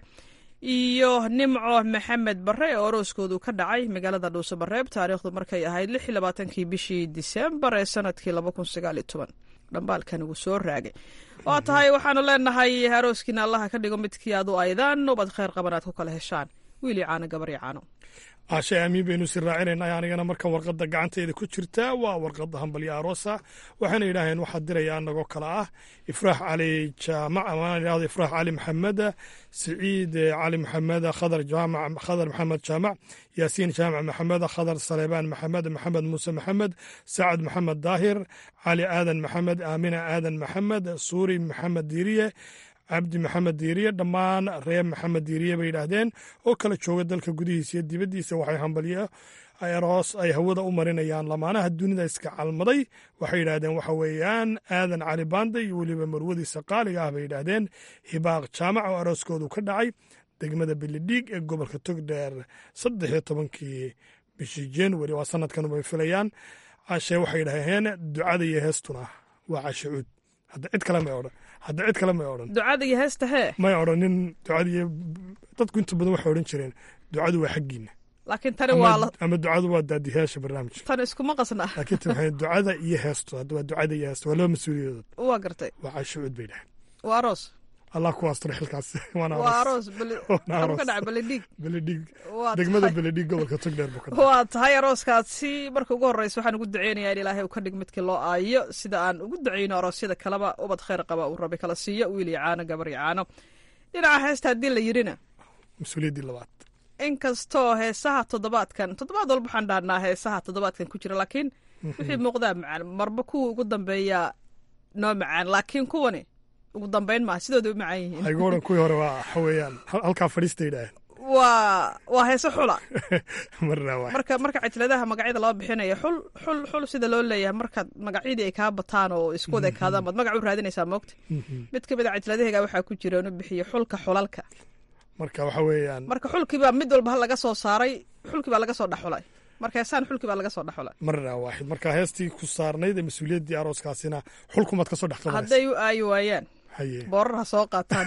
iyo nimco maxamed bare oo orooskoodu ka dhacay magaalada dhuusamareeb taariikhdu markay ahayd lix iyo labaatankii bishii disembar ee sanadkii laba kun sagaal iyo toban dhambaalkan wuu soo raagay waa tahay waxaanu leenahay arooskiina allaha ka dhigo midkii aad u aydaan ubad kheyr qaban aad ku kala heshaan wiili caano gabar iyo caano caashe aamiin baynu si raacinayna anigana marka warqadda gacanteeda ku jirta waa warqadda hambalyo aroosa waxayna yidhaaheen waxaa diraya anagoo kale ah ifraax cali jaamac amaan idhahdo ifraax cali maxamed siciid cali maxamed khadar jaamac khadar maxamed jaamac yaasiin jaamac maxamed khadar saleebaan maxamed maxamed muuse maxamed sacad maxamed daahir cali aadan maxamed aamina aadan maxamed suuri maxamed diiriye cabdi maxamed diiriye dhammaan reer maxamed diiriye bay yidhaahdeen oo kala jooga dalka gudihiisa iyo dibaddiisa waxay hambalyo aroos ay hawada u marinayaan lamaanaha dunida iska calmaday waxay yidhaahdeen waxa weeyaan aadan cali baanda iyo weliba marwadiisa qaaliga ah bay yidhaahdeen hibaaq jaamac oo arooskoodu ka dhacay degmada bilidhiig ee gobolka togdheer saddex iyo tobankii bishii januari waa sanadkan bay filayaan cashe waxay yidhaaheen ducada iyo heestuna waa cashe cuud hadda cid kale may odhan hadda cid kale may odhan ducada iyo heesta hee may odhanin ducadiiyo dadku inta badan waxay odhan jireen ducadu waa xaggiina laakiin tani waa ama ducadu waa daadiyaasha barnaamijka tan iskuma qasna laakiin tan waxay ducada iyo heesto hadda waa ducada iyo heesto waa laba mas-uuliyadood waa gartay waa casho cuud bay dhaheen waa aroos allah ku astro xilkaas waana waa aroos ka dhaca beledhiig beledhiig degmada beledhiig gobolka togdheer buu ka waa tahay arooskaasi marka ugu horreysa waxaan ugu duceynayaa in ilaahay uu ka dhig midkii loo aayo sida aan ugu duceyno aroosyada kaleba ubad kheyr qaba uu rabi kala siiyo wiil iyo caano gabar iyo caano dhinaca heesta haddii la yidhina mas-uuliyaddii labaad inkastoo heesaha toddobaadkan toddobaad walba waxaan dhahnaa heesaha toddobaadkan ku jira laakiin wixii muuqdaa macaan marba kuwa ugu dambeeya noo macaan laakiin kuwani ugu dambeyn maa sidooda u macaan yihiin aygu odhan kuwii hore waa waxa weeyaan halkaa fadhiista yidhaaheen waa waa heese xula marna waa marka marka citladaha magacyada loo bixinayo xul xul xul sida loo leeyahay markaad magacyadii ay kaa bataan oo isku wada ekaadaan baad magac u raadinaysaa moogta mid ka mid a citladahayga waxaa ku jira inu bixiyo xulka xulalka marka waxa weeyaan marka xulkiibaa mid walba laga soo saaray xulkii baa laga soo dhexulay marka heesaan xulkii baa laga soo dhexulay marna waaxid marka heestii ku saarnayd ee mas-uuliyaddii arooskaasina xulkumaad ka soo dhex qabanaysa hadday u aayi waayaan haye boorar ha soo qaataan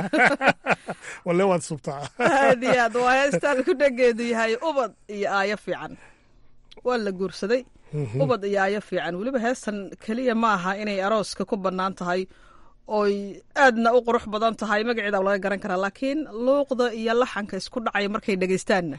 walle waad subtaa aad iyo aad waa heestaan ku dhageedu yahay ubad iyo aayo fiican waa la guursaday ubad iyo aayo fiican weliba heestan keliya ma aha inay arooska ku bannaan tahay oy aadna u qurux badan tahay magaceeda laga garan karaa laakiin luuqda iyo laxanka isku dhacaya markay dhegeystaanna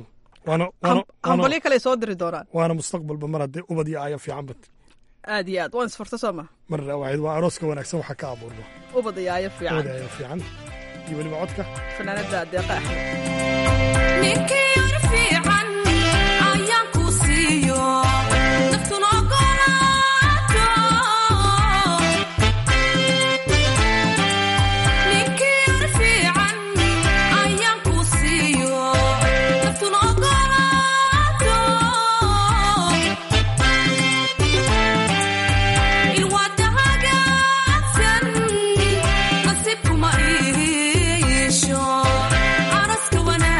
hambalyo kale soo diri doonaan waana mustaqbalba mar haddee ubad iyo aayo fiican bat aad iyo aad waan isfurta soo ma marna waaxid waa arooska wanaagsan waxaa ka abuurma ubad iyo aayo fiican ubad iyo aayo fiican iyo weliba codka fanaanada deeqa Araska wana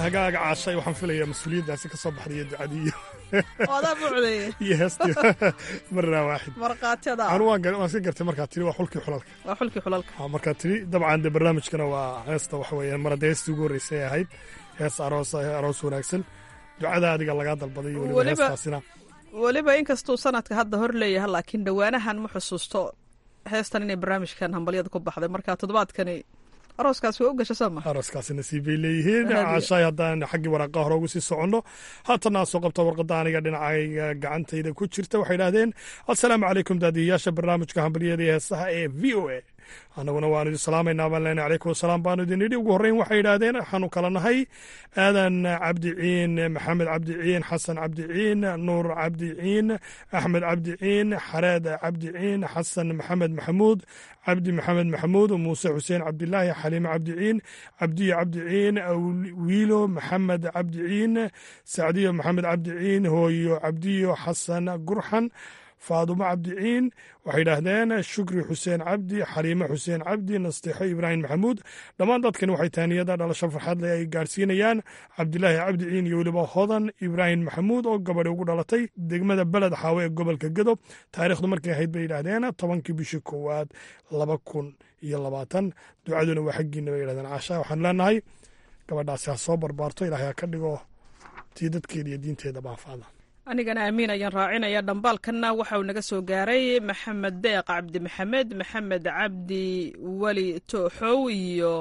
hagaaga caashay waxaan filayaa mas-uuliyaddaasi ka soo baxday iyo ducadii iyo odaa buucdeeye iyo heestii marnaa waaxid markhaatiyada anu waan gar- waan iska gartay markaa tiri waa xulkii xulalka waa xulkii xulalka Ha, markaa tiri dabcan de barnaamijkana waa heesta waxa weeyaan mar haddii heestii ugu horreysay ay ahayd hees aroos aroos wanaagsan ducada adiga lagaa dalbaday iyo weliba Weliba- heestaasina weliba inkastuu sanadka hadda hor leeyahay laakiin dhowaanahan ma xusuusto heestan inay barnaamijkan hambalyada ku baxday marka toddobaadkani arooskaas waa u gasha soo ma arooskaasi nasiib bay leeyihiin Hadiya. caashaay haddaan xaggii waraqaa hore ugu sii soconno haatana aan soo qabta warqadda aniga dhinacayga gacantayda ku jirta waxay idhahdeen assalaamu calaykum daadiyayaasha barnaamijka hambalyada iyo heesaha ee v o a annaguna waanu idin salaamaynaa baan leenahay calaykum wasalaam baanu idin idhi ugu horreyn waxay idhaahdeen waxaanu kala nahay aadan cabdi ciin maxamed cabdi ciin xasan cabdi ciin nuur cabdi ciin axmed cabdi ciin xareed cabdi ciin xasan maxamed maxamuud cabdi maxamed maxamuud muuse xuseen cabdilaahi xaliime cabdi ciin cabdiyo cabdi ciin Awl- wiilo maxamed cabdi ciin sacdiyo maxamed cabdi ciin hooyo cabdiyo xasan gurxan faadumo cabdi ciin waxay yidhaahdeen shukri xuseen cabdi xaliime xuseen cabdi nasteexo ibraahim maxamuud dhammaan dadkani waxay taaniyada dhalasho farxad leh ay gaarsiinayaan cabdilaahi cabdi ciin iyo weliba hodan ibraahim maxamuud oo gabadhi ugu dhalatay degmada beled xaawe ee gobolka gedo taariikhdu markay ahayd bay yidhaahdeen tobankii bishii koowaad laba kun iyo labaatan ducaduna waa xaggiina bay yidhahdeen caasha waxaan leenahay gabadhaasi ha soo barbaarto ilaahay ha ka dhigo tii dadkeeda iyo diinteeda baanfaada anigana amiin ayaan raacinaya dhambaalkanna waxa uu naga soo gaaray maxamed deeq cabdi maxamed maxamed cabdi weli tooxow iyo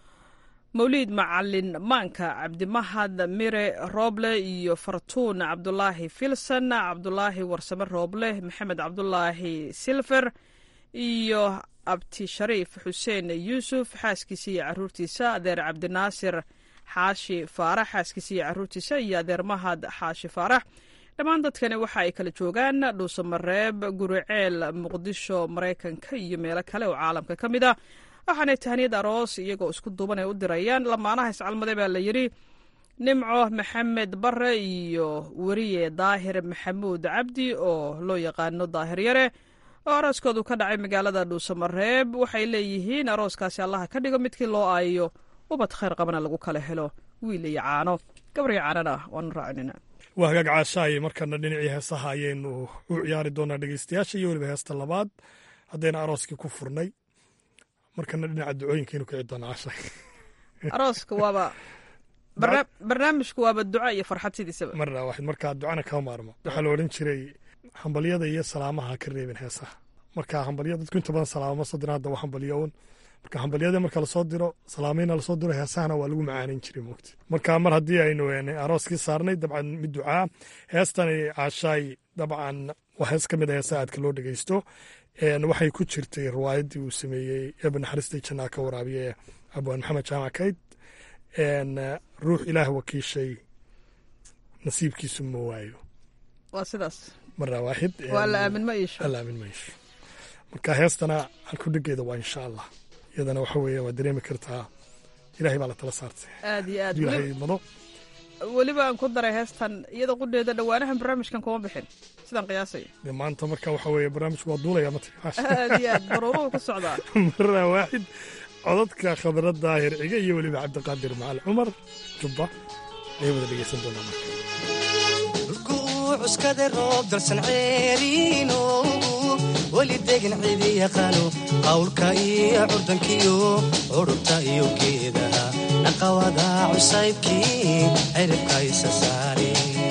mawliid macalin maanka cabdimahad mire rooble iyo fartuun cabdulaahi filson cabdulaahi warsame rooble maxamed cabdulaahi silfer iyo abti shariif xuseen yuusuf xaaskiisa iyo caruurtiisa adeer cabdinaasir xaashi faarax xaaskiisa iyo caruurtiisa iyo adeer mahad xaashi faarax dhammaan dadkani waxa ay kala joogaan dhuusamareeb guriceel muqdisho maraykanka iyo meelo kale oo caalamka ka mid ah waxaanay tahniyad aroos iyagoo isku duuban ay u dirayaan lamaanaha iscalmade baa la yidhi nimco maxamed bare iyo weriye daahir maxamuud cabdi oo loo yaqaano daahir yare oo arooskoodu ka dhacay magaalada dhuusamareeb waxay leeyihiin arooskaasi allaha ka dhigo midkii loo aayo ubad khayr qabana lagu kala helo wiil iyo caano gabar iyo caanana waanu raacinina waa hagaag caashaay markana dhinacii heesaha ayaynu u ciyaari doonaa dhegeystayaasha iyo weliba heesta labaad haddayna arooskii ku furnay markana dhinaca ducooyinkaynu kici doonaa caashaay arooska waaba barna- barnaamijku waaba duco iyo farxad sidiisaba marna waxayd markaa ducana kama maarmo waxaa la odhan jiray hambalyada iyo salaamaha ha ka reebin heesaha marka hambalya dadku inta badan salaamo ma soo diran hadda waa hambalyo un marka hambalyada marka lasoo diro salaamayna lasoo diro heesahana waa lagu macaaneyn jiray moogta marka mar haddii aynu een, arooskii saarnay dabcan mid ducaa heestani caashaay dabcan waa hees ka mid a heesaha aadka loo dhegeysto een, waxay ku jirtay riwaayaddii uu sameeyey eeba naxariistay jannaa ka waraabiye abwaan maxamed jaamac kayd een, ruux ilaah wakiishay nasiibkiisu ma waayo waa sidaas marna waaxid waa la aamin ma iisho alla aamin mayso marka heestana halkudhigeeda waa insha allah iyadana waxa weeye waa dareemi kartaa ilaahay baa la tala saartay aad iyo aad hadduu ilaahay weli- idmado weliba aan ku daray heestan iyada qudheeda dhowaanahan barnaamijkan kuma bixin sidaan qiyaasaya dee maanta marka waxa weeye barnaamijku waa duulaya ma tiri aad iyo aad baruuruhu ku socdaa marna waaxid codadka khadra daahir ciga iyo weliba cabdiqaadir macal cumar jubba ayay wada dhegeysan doonaa marka cuskada roob dalsan ceeriino weli degan cidi yaqaano qawlka iyo curdankiyo curubta iyo geedaha naqawada cusaybkii ciribka isa saare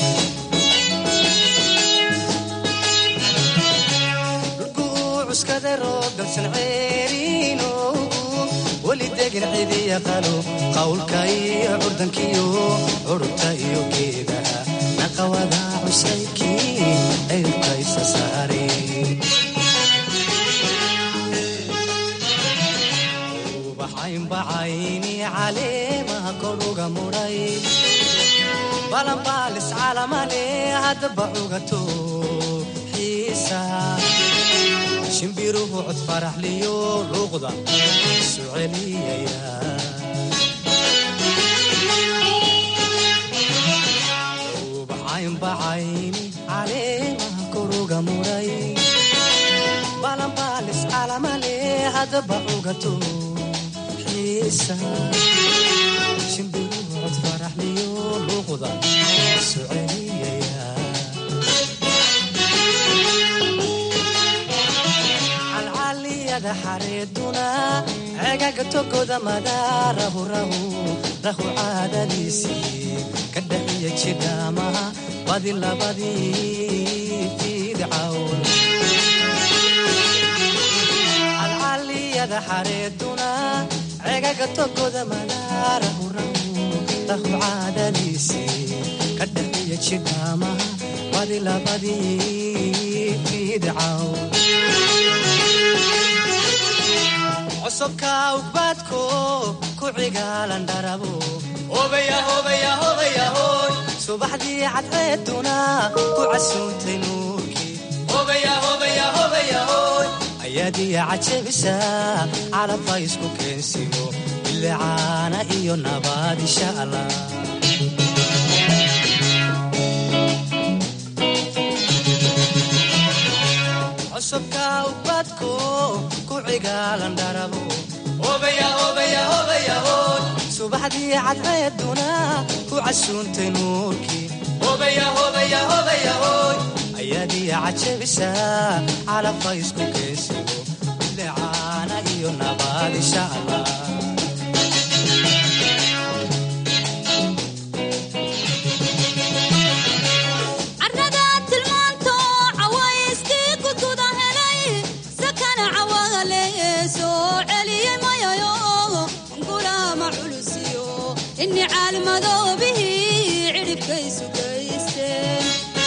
cuskada roob dalsan ceeriino weli degan cidi yaqaano qawlka iyo curdankiyo curubta iyo geedaha naqawada cusaybkii ciribka isa saare ubaxaynbacayni caleemaha koruga mudhay balanbaalis calamale haddaba cugato xiisa shimbiruhu cod faraxliyo luuqda isu celiyaya ubaxaynbacayni caleemaha koruga mudhay balanbaalis calamale haddaba cugato xiisa shimbiruhu cod faraxliyo luuqda soceliyaya calcaliyada xareeduna cegaga togoda madaarahu rahu rahu caadadiisii ka dhaxiya jidhaamaha badi labadii fidcawn calcaliyada xareeduna cegaga togoda madaarahu rahu rahu caadadiisii ka dhaxiya jidhaamaha badi labadii fidcawn cosubka ugbaadko ku cigaalan dharabo subaxdii cadceeduna ku casuuntay nuurkii ayaadiya cajabisa calabha isku keensiyo bilicaana iyo nabaad insha allah cusubka ubadko ku cigaalan dharabo subaxdii cadceeduna ku casuuntay nuurkii ayaadiya cajabisa calabha isku keensiyo bilicaana iyo nabaad insha allah carrada tilmaanto cawayskii kutuda helay sakana cawagale soo celiyey mayayo gulaama culusiyo inni caalmadoobihii cidhibkaysu gaysteen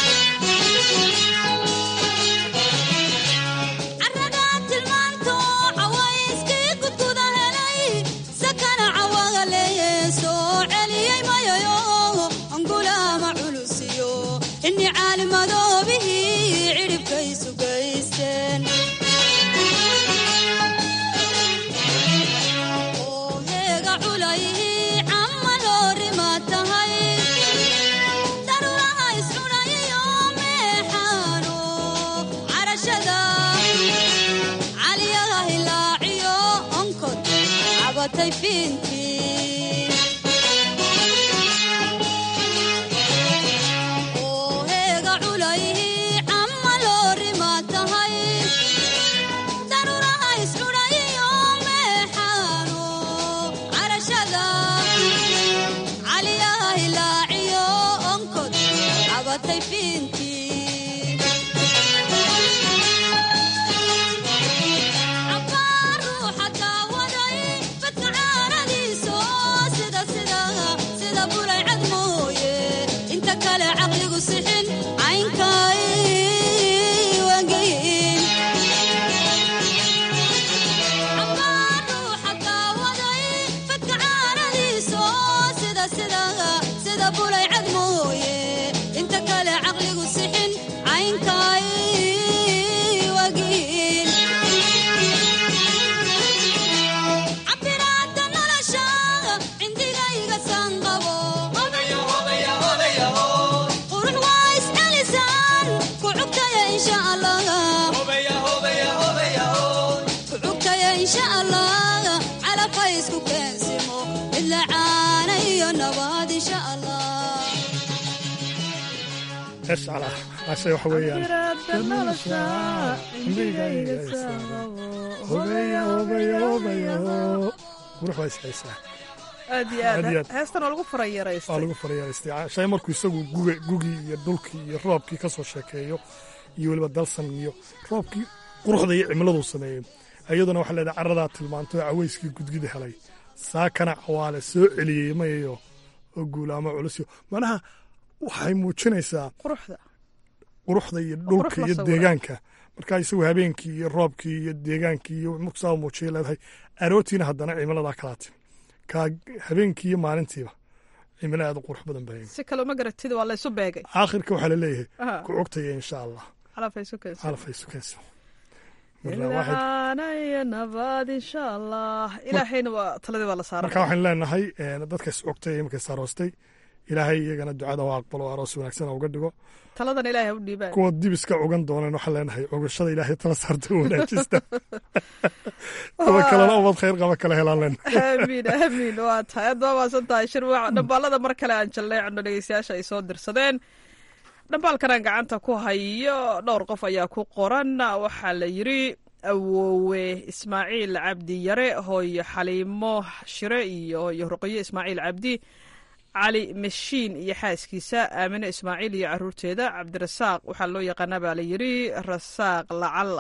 carrada tilmaanto cawayskii kutuda helay sakana cawagale soo celiyey mayayo gulaama culusiyo inni caalimadoobihii cidhibkaysu gaysteen oo heega culayhii camma loorima tahay daruuraha iscunayiyo meexaano carashada caliyaha hilaaciyo onkod cabatay fiintii oo heega culayhii camma loorima tahay daruuraha iscunayiyo meexaano carashada caliyaha hilaaciyo onkod cabatay fiintii cabbaar ruuxa daawaday badka caaradiiso sida sida sida bulay cad mooye inta kale caqligu sixin caynkay wangeyin cabbaar ruuxa daawaday badka caaradiiso sida sida sida bulay cad mooye inta kale caqligu sixin caynkay wagiin cabiraada nolosha cindigayga sanqabo qurux waa iscelisaan ku cugtaya insha allah ku cugtaya insha allah calabha isku keensimo midla caana iyo nabaad insha allah escala ase waxa weeyaan hobaya hobaya hobaya qurux waa ishaysaa aad iyo Aad iyo aad aad. heestan waa lagu waa farayaraystay lagu farayaaraystay shay markuu isagu guga gugii iyo dhulkii iyo roobkii ka soo sheekeeyo iyo weliba dalsan iyo roobkii quruxda iyo cimiladuu sameeyey iyaduna waxaa leedahay carradaa tilmaanto cawayskii gudgida helay saakana cawaale soo celiyey mayayo oo guulaamo culusyo macnaha waxay muujinaysaa quruxda quruxda iyo qurux dhulka la iyo sawira. deegaanka markaa isagu habeenkii iyo roobkii iyo deegaankii iyo muksaa muujiyay leedahay arootiina haddana cimiladaa kalaati kaa habeenkii iyo maalintiiba cimilo aad u qurux badan baa si kale uma garatid waa laysu beegay aakhirka waxaa la leeyahay Aha. ku cogtaya insha allah calafay isu keensan calafay sukaysa marka waxay- ilcaana iyo nabaad insha allah ilaahayna waa taladii waa la saaran marka waxaan leenahay een, dadka is cogtay imika is aroostay ilaahay iyagana ducada u aqbalo aroos wanaagsan uga dhigo taladan ilaahay u dhiibaan kuwa dibiska cugan dooneen waxaan leenahay cugashada ilaahay tala saarta u wanaajista kuwa kalena ubad khayr qaba kala helaan leen aamiin aamiin waa tahay aad waa maasan tahay shirwaac dhambaalada mar kale aan jalleecno dhegeystayaasha ay soo dirsadeen dhambaalkanaan gacanta ku hayo dhowr qof ayaa ku qoran waxaa la yidri awoowe ismaaciil cabdi yare hooyo xaliimo shire iyo hooyo ruqiyo ismaaciil cabdi cali mashiin iyo xaaskiisa aamine ismaaciil iyo caruurteeda cabdirasaaq waxaa loo yaqaanaa baa la yidri rasaaq lacalla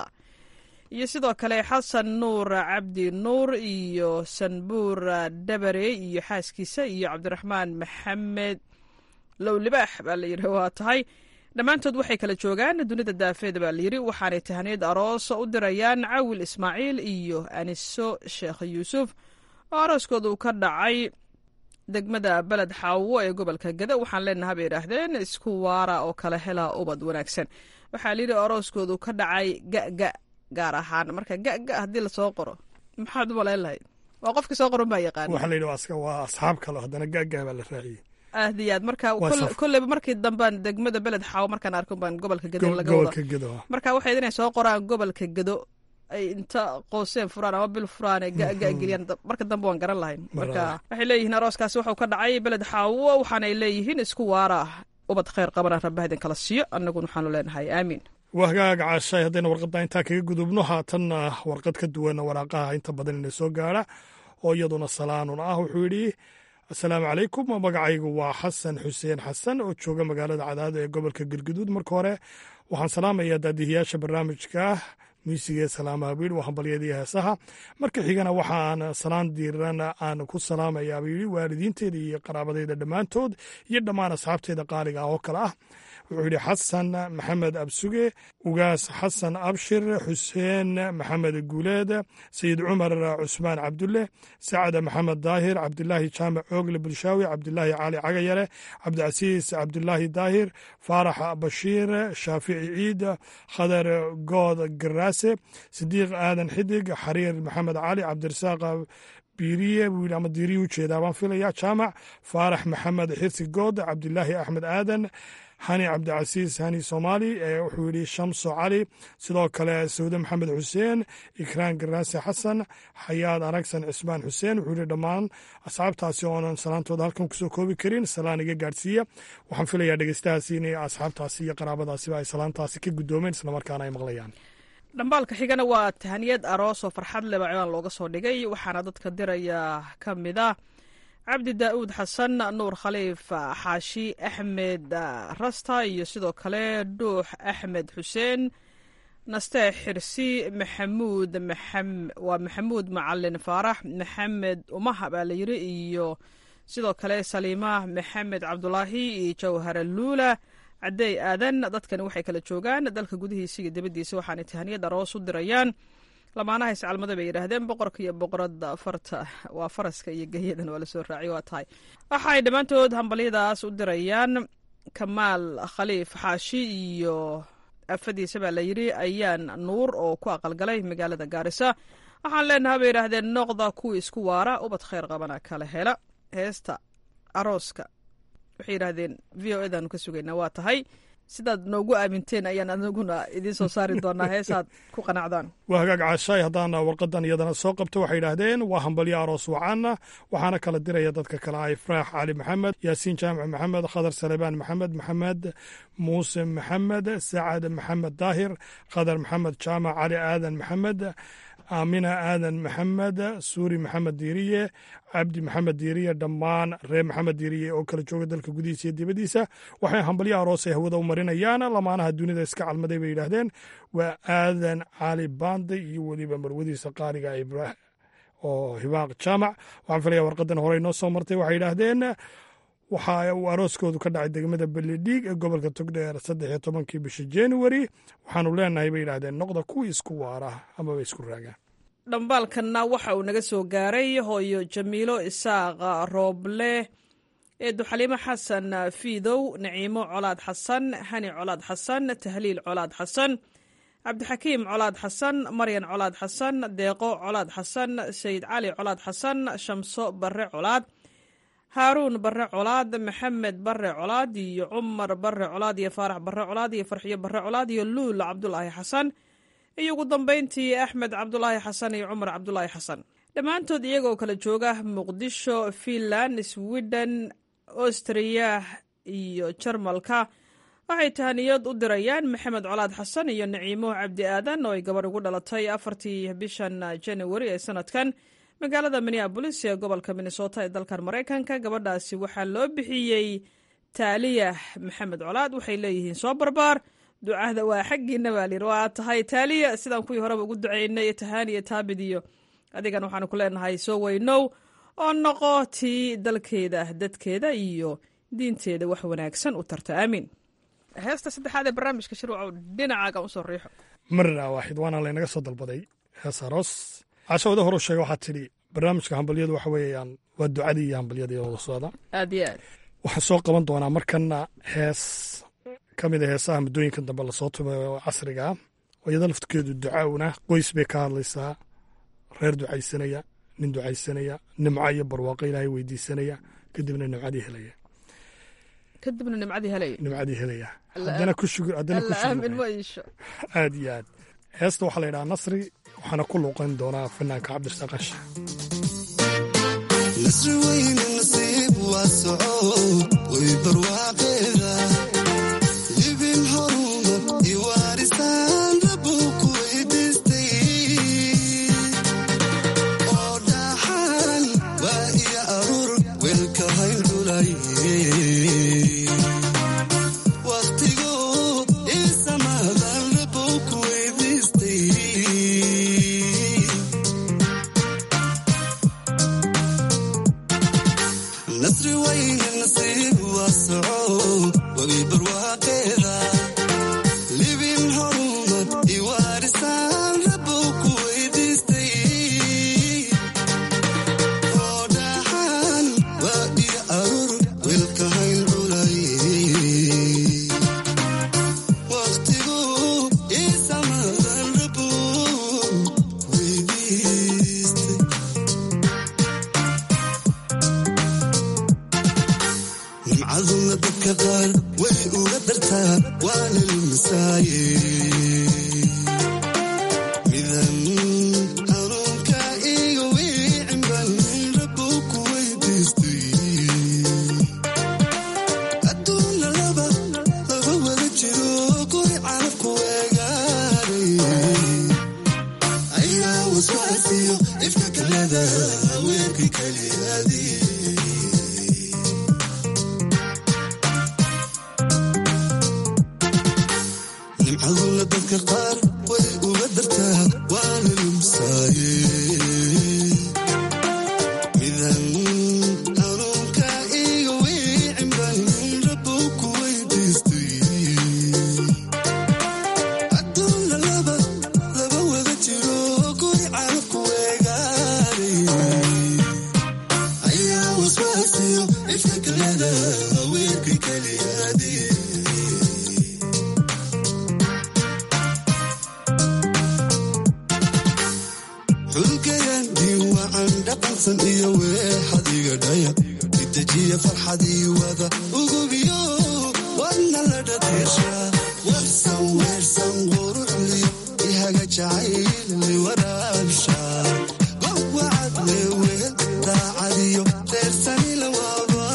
iyo sidoo kale xasan nuur cabdi nuur iyo sanbuur dabare iyo xaaskiisa iyo cabdiraxmaan maxamed low libaax baa la yidhi waa tahay dhammaantood waxay kala joogaan dunida daafeed baa layidhi waxaanay tahaniyad aroos u dirayaan cawil ismaaciil iyo aniso sheekh yuusuf oo arooskooda uu ka dhacay degmada beled xaawo ee gobolka gada waxaan leenaha bay idhaahdeen isku waara oo kala hela ubad wanaagsan waxaa layidhi arooskoodu ka dhacay gaga gaar ahaan marka gaga haddii lasoo qoro maxaad u malayn lahayd waa qofkii soo qoran baa yaqaan waxaa la yidhi waa aska- waa asxaab kale haddana gaaggaa baa la raaciyey aad iyo aad marka Waa kol- saf. kolleyba markii dambaan degmada beled xaawo markaan arko baan gobolka gado Gob- laga wada gobolka gedo marka waxay inay soo qoraan gobolka gado ay inta qooseen furaan ama bil furaan ay gaga geliyaan da- marka dambe waan garan lahayn marka waxay leeyihiin arooskaasi waxuu ka dhacay beled xaawo waxaanay leeyihiin isku waara ubad khayr qabana rabbaha idin kala siiyo annaguna waxaanu leenahay aamiin waa hagaag caashay haddayna warqadda intaa kaga gudubno haatanna warqad ka duwan waraaqaha inta badan ina soo gaara oo iyaduna salaanun ah wuxuu yidhi asalaamu calaykum magacaygu waa xasan xuseen xasan oo jooga magaalada cadaado ee gobolka galguduud marka hore waxaan salaamayaa daadihiyaasha barnaamijka miisiga ee salaamaha buu yidhi waa hambalyada iyo heesaha marka xigana waxaan salaan diiran aan ku salaamayaa buu yidhi waalidiinteeda iyo qaraabadeyda dhammaantood iyo dhammaan asxaabteeda qaaliga ah oo kale ah wuxuu yidhi xasan maxamed absuge ugaas xasan abshir xuseen maxamed guuleed sayid cumar cusmaan cabdulle sacad maxamed daahir cabdilaahi jaamac oogle bulshaawi cabdilaahi cali cagayare cabdicasiis cabdilaahi daahir faarax bashiir shaafici ciid khadar good garaase sidiiq aadan xidig xariir maxamed cali cabdirasaaq biiriye buu yidhi ama diiriye ujeedaa baan filaya jaamac faarax maxamed xirsi good cabdilaahi axmed aadan hani cabdicasiis hani soomaali ee wuxuu yidhi shamso cali sidoo kale sawde maxamed xuseen ikraan garaase xasan xayaad aragsan cismaan xuseen wuxuu yidhi dhammaan asxaabtaasi oonan salaantooda halkan kusoo koobi karin salaan iga gaadhsiiya waxaan filayaa dhegeystahaasi inay asxaabtaasi iyo qaraabadaasiba ay salaantaasi ka guddoomeen islamarkaana ay maqlayaan dhambaalka xigana waa tahaniyad aroos oo farxad leba ciwaan looga soo dhigay waxaana dadka diraya ka mid ah cabdi daa'uud xasan nuur khaliif xaashi axmed rasta iyo sidoo kale dhuux axmed xuseen naste xirsi maxamuud maxam- waa maxamuud macalin faarax maxamed umaha baa la yiri iyo sidoo kale saliima maxamed cabdulaahi iyo jawhara luula cadeey aadan dadkani waxay kala joogaan dalka gudihiisa iyo dibaddiisa waxaanay tahaniyad aroos u dirayaan lamaanaha iscalmada bay yidhaahdeen boqorka iyo boqorada farta waa faraska iyo geyadan waa lasoo raaciy waa tahay waxaay dhammaantood hambalyadaas u dirayaan kamaal khaliif xaashi iyo afadiisa baa la yidhi ayaan nuur oo ku aqalgalay magaalada gaarisa waxaan leenaha bay yidhaahdeen noqda kuwii isku waara ubad khayr qabana kala hela heesta arooska waxay yidhaahdeen v o edaanu ka sugaynaa waa tahay sidaad noogu aaminteen ayaan anaguna idiin soo saari doonaa heesaad ku qanacdaan waa hagaag caashaay haddaan warqadan iyadana soo qabto waxay yidhaahdeen waa hambalyo aroos wacaana waxaana kala diraya dadka kale ah ifraax cali maxamed yaasiin jaamac maxamed khadar salebaan maxamed maxamed muuse maxamed sacad maxamed daahir khadar maxamed jaamac cali aadan maxamed aamina aadan maxamed suuri maxamed diiriye cabdi maxamed diiriye dhammaan reer maxamed diiriye oo kala jooga dalka gudihiisa iyo dibaddiisa waxay hambalyo aroos ay hawada u marinayaan lamaanaha dunida iska calmaday bay yidhaahdeen waa aadan cali baande iyo weliba marwadiisa qaaliga ibrah oo hibaaq jaamac waxaan filaya warqadan horey noo soo martay waxay yidhaahdeen waxa uu arooskoodu ka dhacay degmada beledhiig ee gobolka togdheer saddex iyo tobankii bisha januari waxaanu leenahay bay yidhaahdeen noqda kuwii isku waara amaba isku raagaan dhambaalkanna waxa uu naga soo gaaray hooyo jamiilo isaaq rooble eedu xaliimo xasan fiidow naciimo colaad xasan hani colaad xasan tahliil colaad xasan cabdixakiim colaad xasan maryan colaad xasan deeqo colaad xasan sayid cali colaad xasan shamso barre colaad haaruun barre colaad maxamed barre colaad iyo cumar barre colaad iyo faarax barre colaad iyo farxiyo barre colaad iyo luul cabdulaahi xasan iyo ugu dambeyntii axmed cabdulaahi xasan iyo cumar cabdulaahi xasan dhammaantood iyagoo kala jooga muqdisho finland sweden austriya iyo jarmalka waxay tahaniyad u dirayaan maxamed colaad xasan iyo naciimo cabdi aadan oo ay gabadh ugu dhalatay afartii bishan januari ee sanadkan magaalada minneabolis ee gobolka minnesota ee dalkan maraykanka gabadhaasi waxaa loo bixiyey taaliyah maxamed colaad waxay leeyihiin soo barbaar ducada waa xaggiina baa layidhi waa tahay taaliya sidaan kuwii horeba ugu ducaynay tahaaniya taabid iyo adigan waxaanu ku leenahay soo weynow oo noqo tii dalkeeda dadkeeda iyo diinteeda wax wanaagsan u tarta aamiin heesta saddexaad ee barnaamijka shirwacow dhinacaaga usoo riixo marna waaxid waana laynaga soo dalbaday hees aroos cashawada horu sheega waxaa tidhi barnaamijka hambalyadu waxa weeyaan waa ducadii iyo hambalyadii wada socda aad iyo aad waxaan soo qaban doonaa markana hees ka mid a heesaha muddooyinka dambe lasoo tumay oo casriga ah oo iyada laftirkeedu ducaawna qoys bay ka hadlaysaa reer ducaysanaya nin ducaysanaya nimco iyo barwaaqo ilaahay weydiisanaya kadibna nimcadii helaya kadibna nimcadii helaya nimcadii helaya haddana ku shugur haddana ku aamin shugur ma iisho aad iyo aad heesta waxaa la yidhaha nasri waxaana ku luuqan doonaa fanaanka cabdirasaaq qashi nasri weyne nasiib waa soco way barwaaqeeda libin horuma iwaarisaan rabuu ku weydiistay oo dhaxan waa iyo aruur weelka hayn dhulay waqtigu isamadan rabuu ku weydiistay nasri weyne nasiib waa soco wagi barwaaqeeda libin horumar iwaarisaan rabuu ku weydiistay oo dhaxan waa iyo aruur wiilka hayn culay waqtigu isamadan rabuu weydiistay nimcaduna dadka qaar way uga dartaa waana lumisaaye midan hanuunka iga wiicin baan rabuu ku weydiistay adduuna laba laba wada jiro guri carabku weegaaray ayaa waswaasiyo ifka kalada weerki kaliyaadii nimcaduna dadka qaar way uga dartaa waana lumsaaye midan hanuunka iga wiicin baan rabuu ku weydiistay adduuna laba laba wada jiro guri carabku weegaaray ayaa waswaasiyo ifka kalada weerki kaliyaadii xulgayan diiwacan dhaqansan iyo weexadiga dhaya itajiya farxadii wada ugubiyo wadna la dhadesha warsan weersan quruxliyo ihaga jacayli waraabsha gowacad leeweel daacadiyo reersanila waaba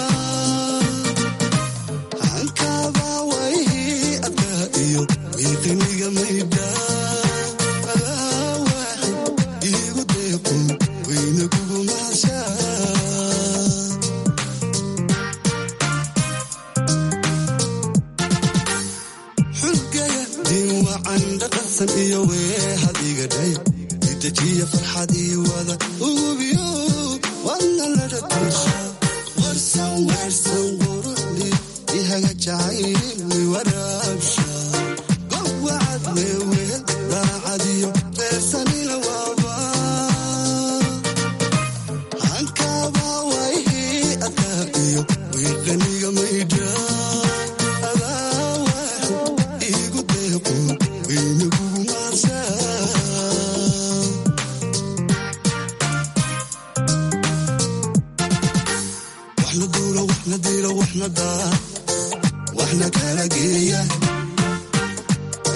hankaba wayhi adkaa iyo miiqiniga maydha adaa waaxid iigu deeqo wayna kugu mahashaa xulgaya diinwacan dhaqansan iyo weehadiga dhaya itajiya farxadii wada ugubiyo wadna la dhadesha warsan weersan quruxdi ihaga jacayli waraabsha gowacad leeweel daacadiyo reersanila waaba hankaba wayhi adkaa iyo wiiqaniga maydha adaa waaxid iigu deeqo wayna kugu maashaa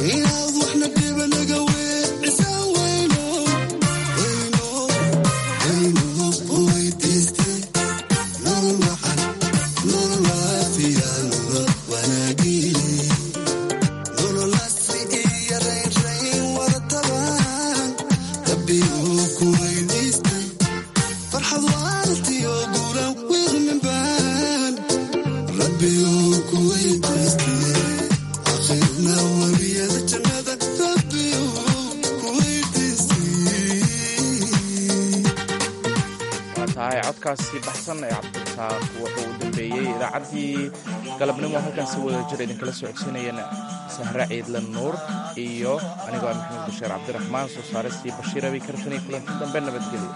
inaad waxna dhiba naga weecisaa weyno weyno weyno weydiiste nolol wacan nolol waafiya nolol wanaagii nolol asri iyo raynrayn wada tabaan rabbi uu ku weydiistay farxad waartiyo guulan wiiqmin baan rabbi uu ku weydiistay akhirna wabiyada jannada rabbi uu ku weydiistay waa tahay codkaasi baxsan ee cabdirasaaq wuxuu u dambeeyey idaacaddii galabnimo halkaasi wada jir idinkala socodsiinayeen sahre ciidle nuur iyo anigoo ah maxamed bashiir cabdiraxmaan soo saaristii bashiir abi kartan iyo kulanti dambe nabadgelyo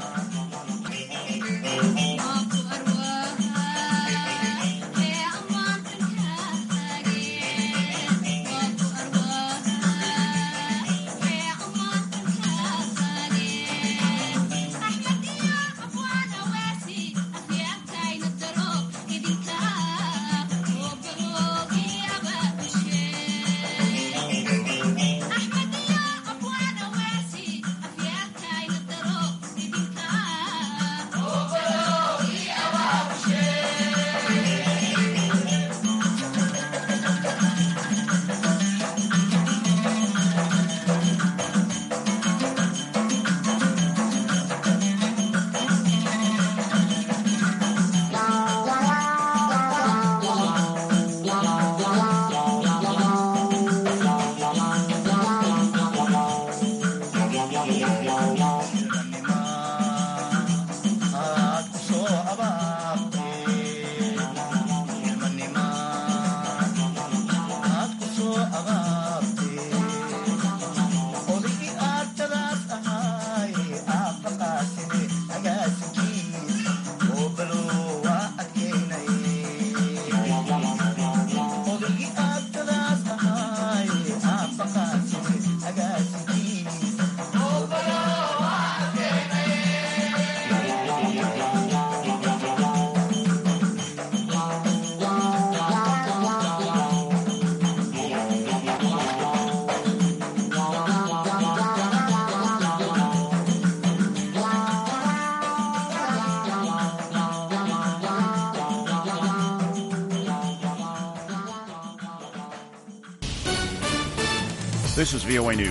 This is VOA News.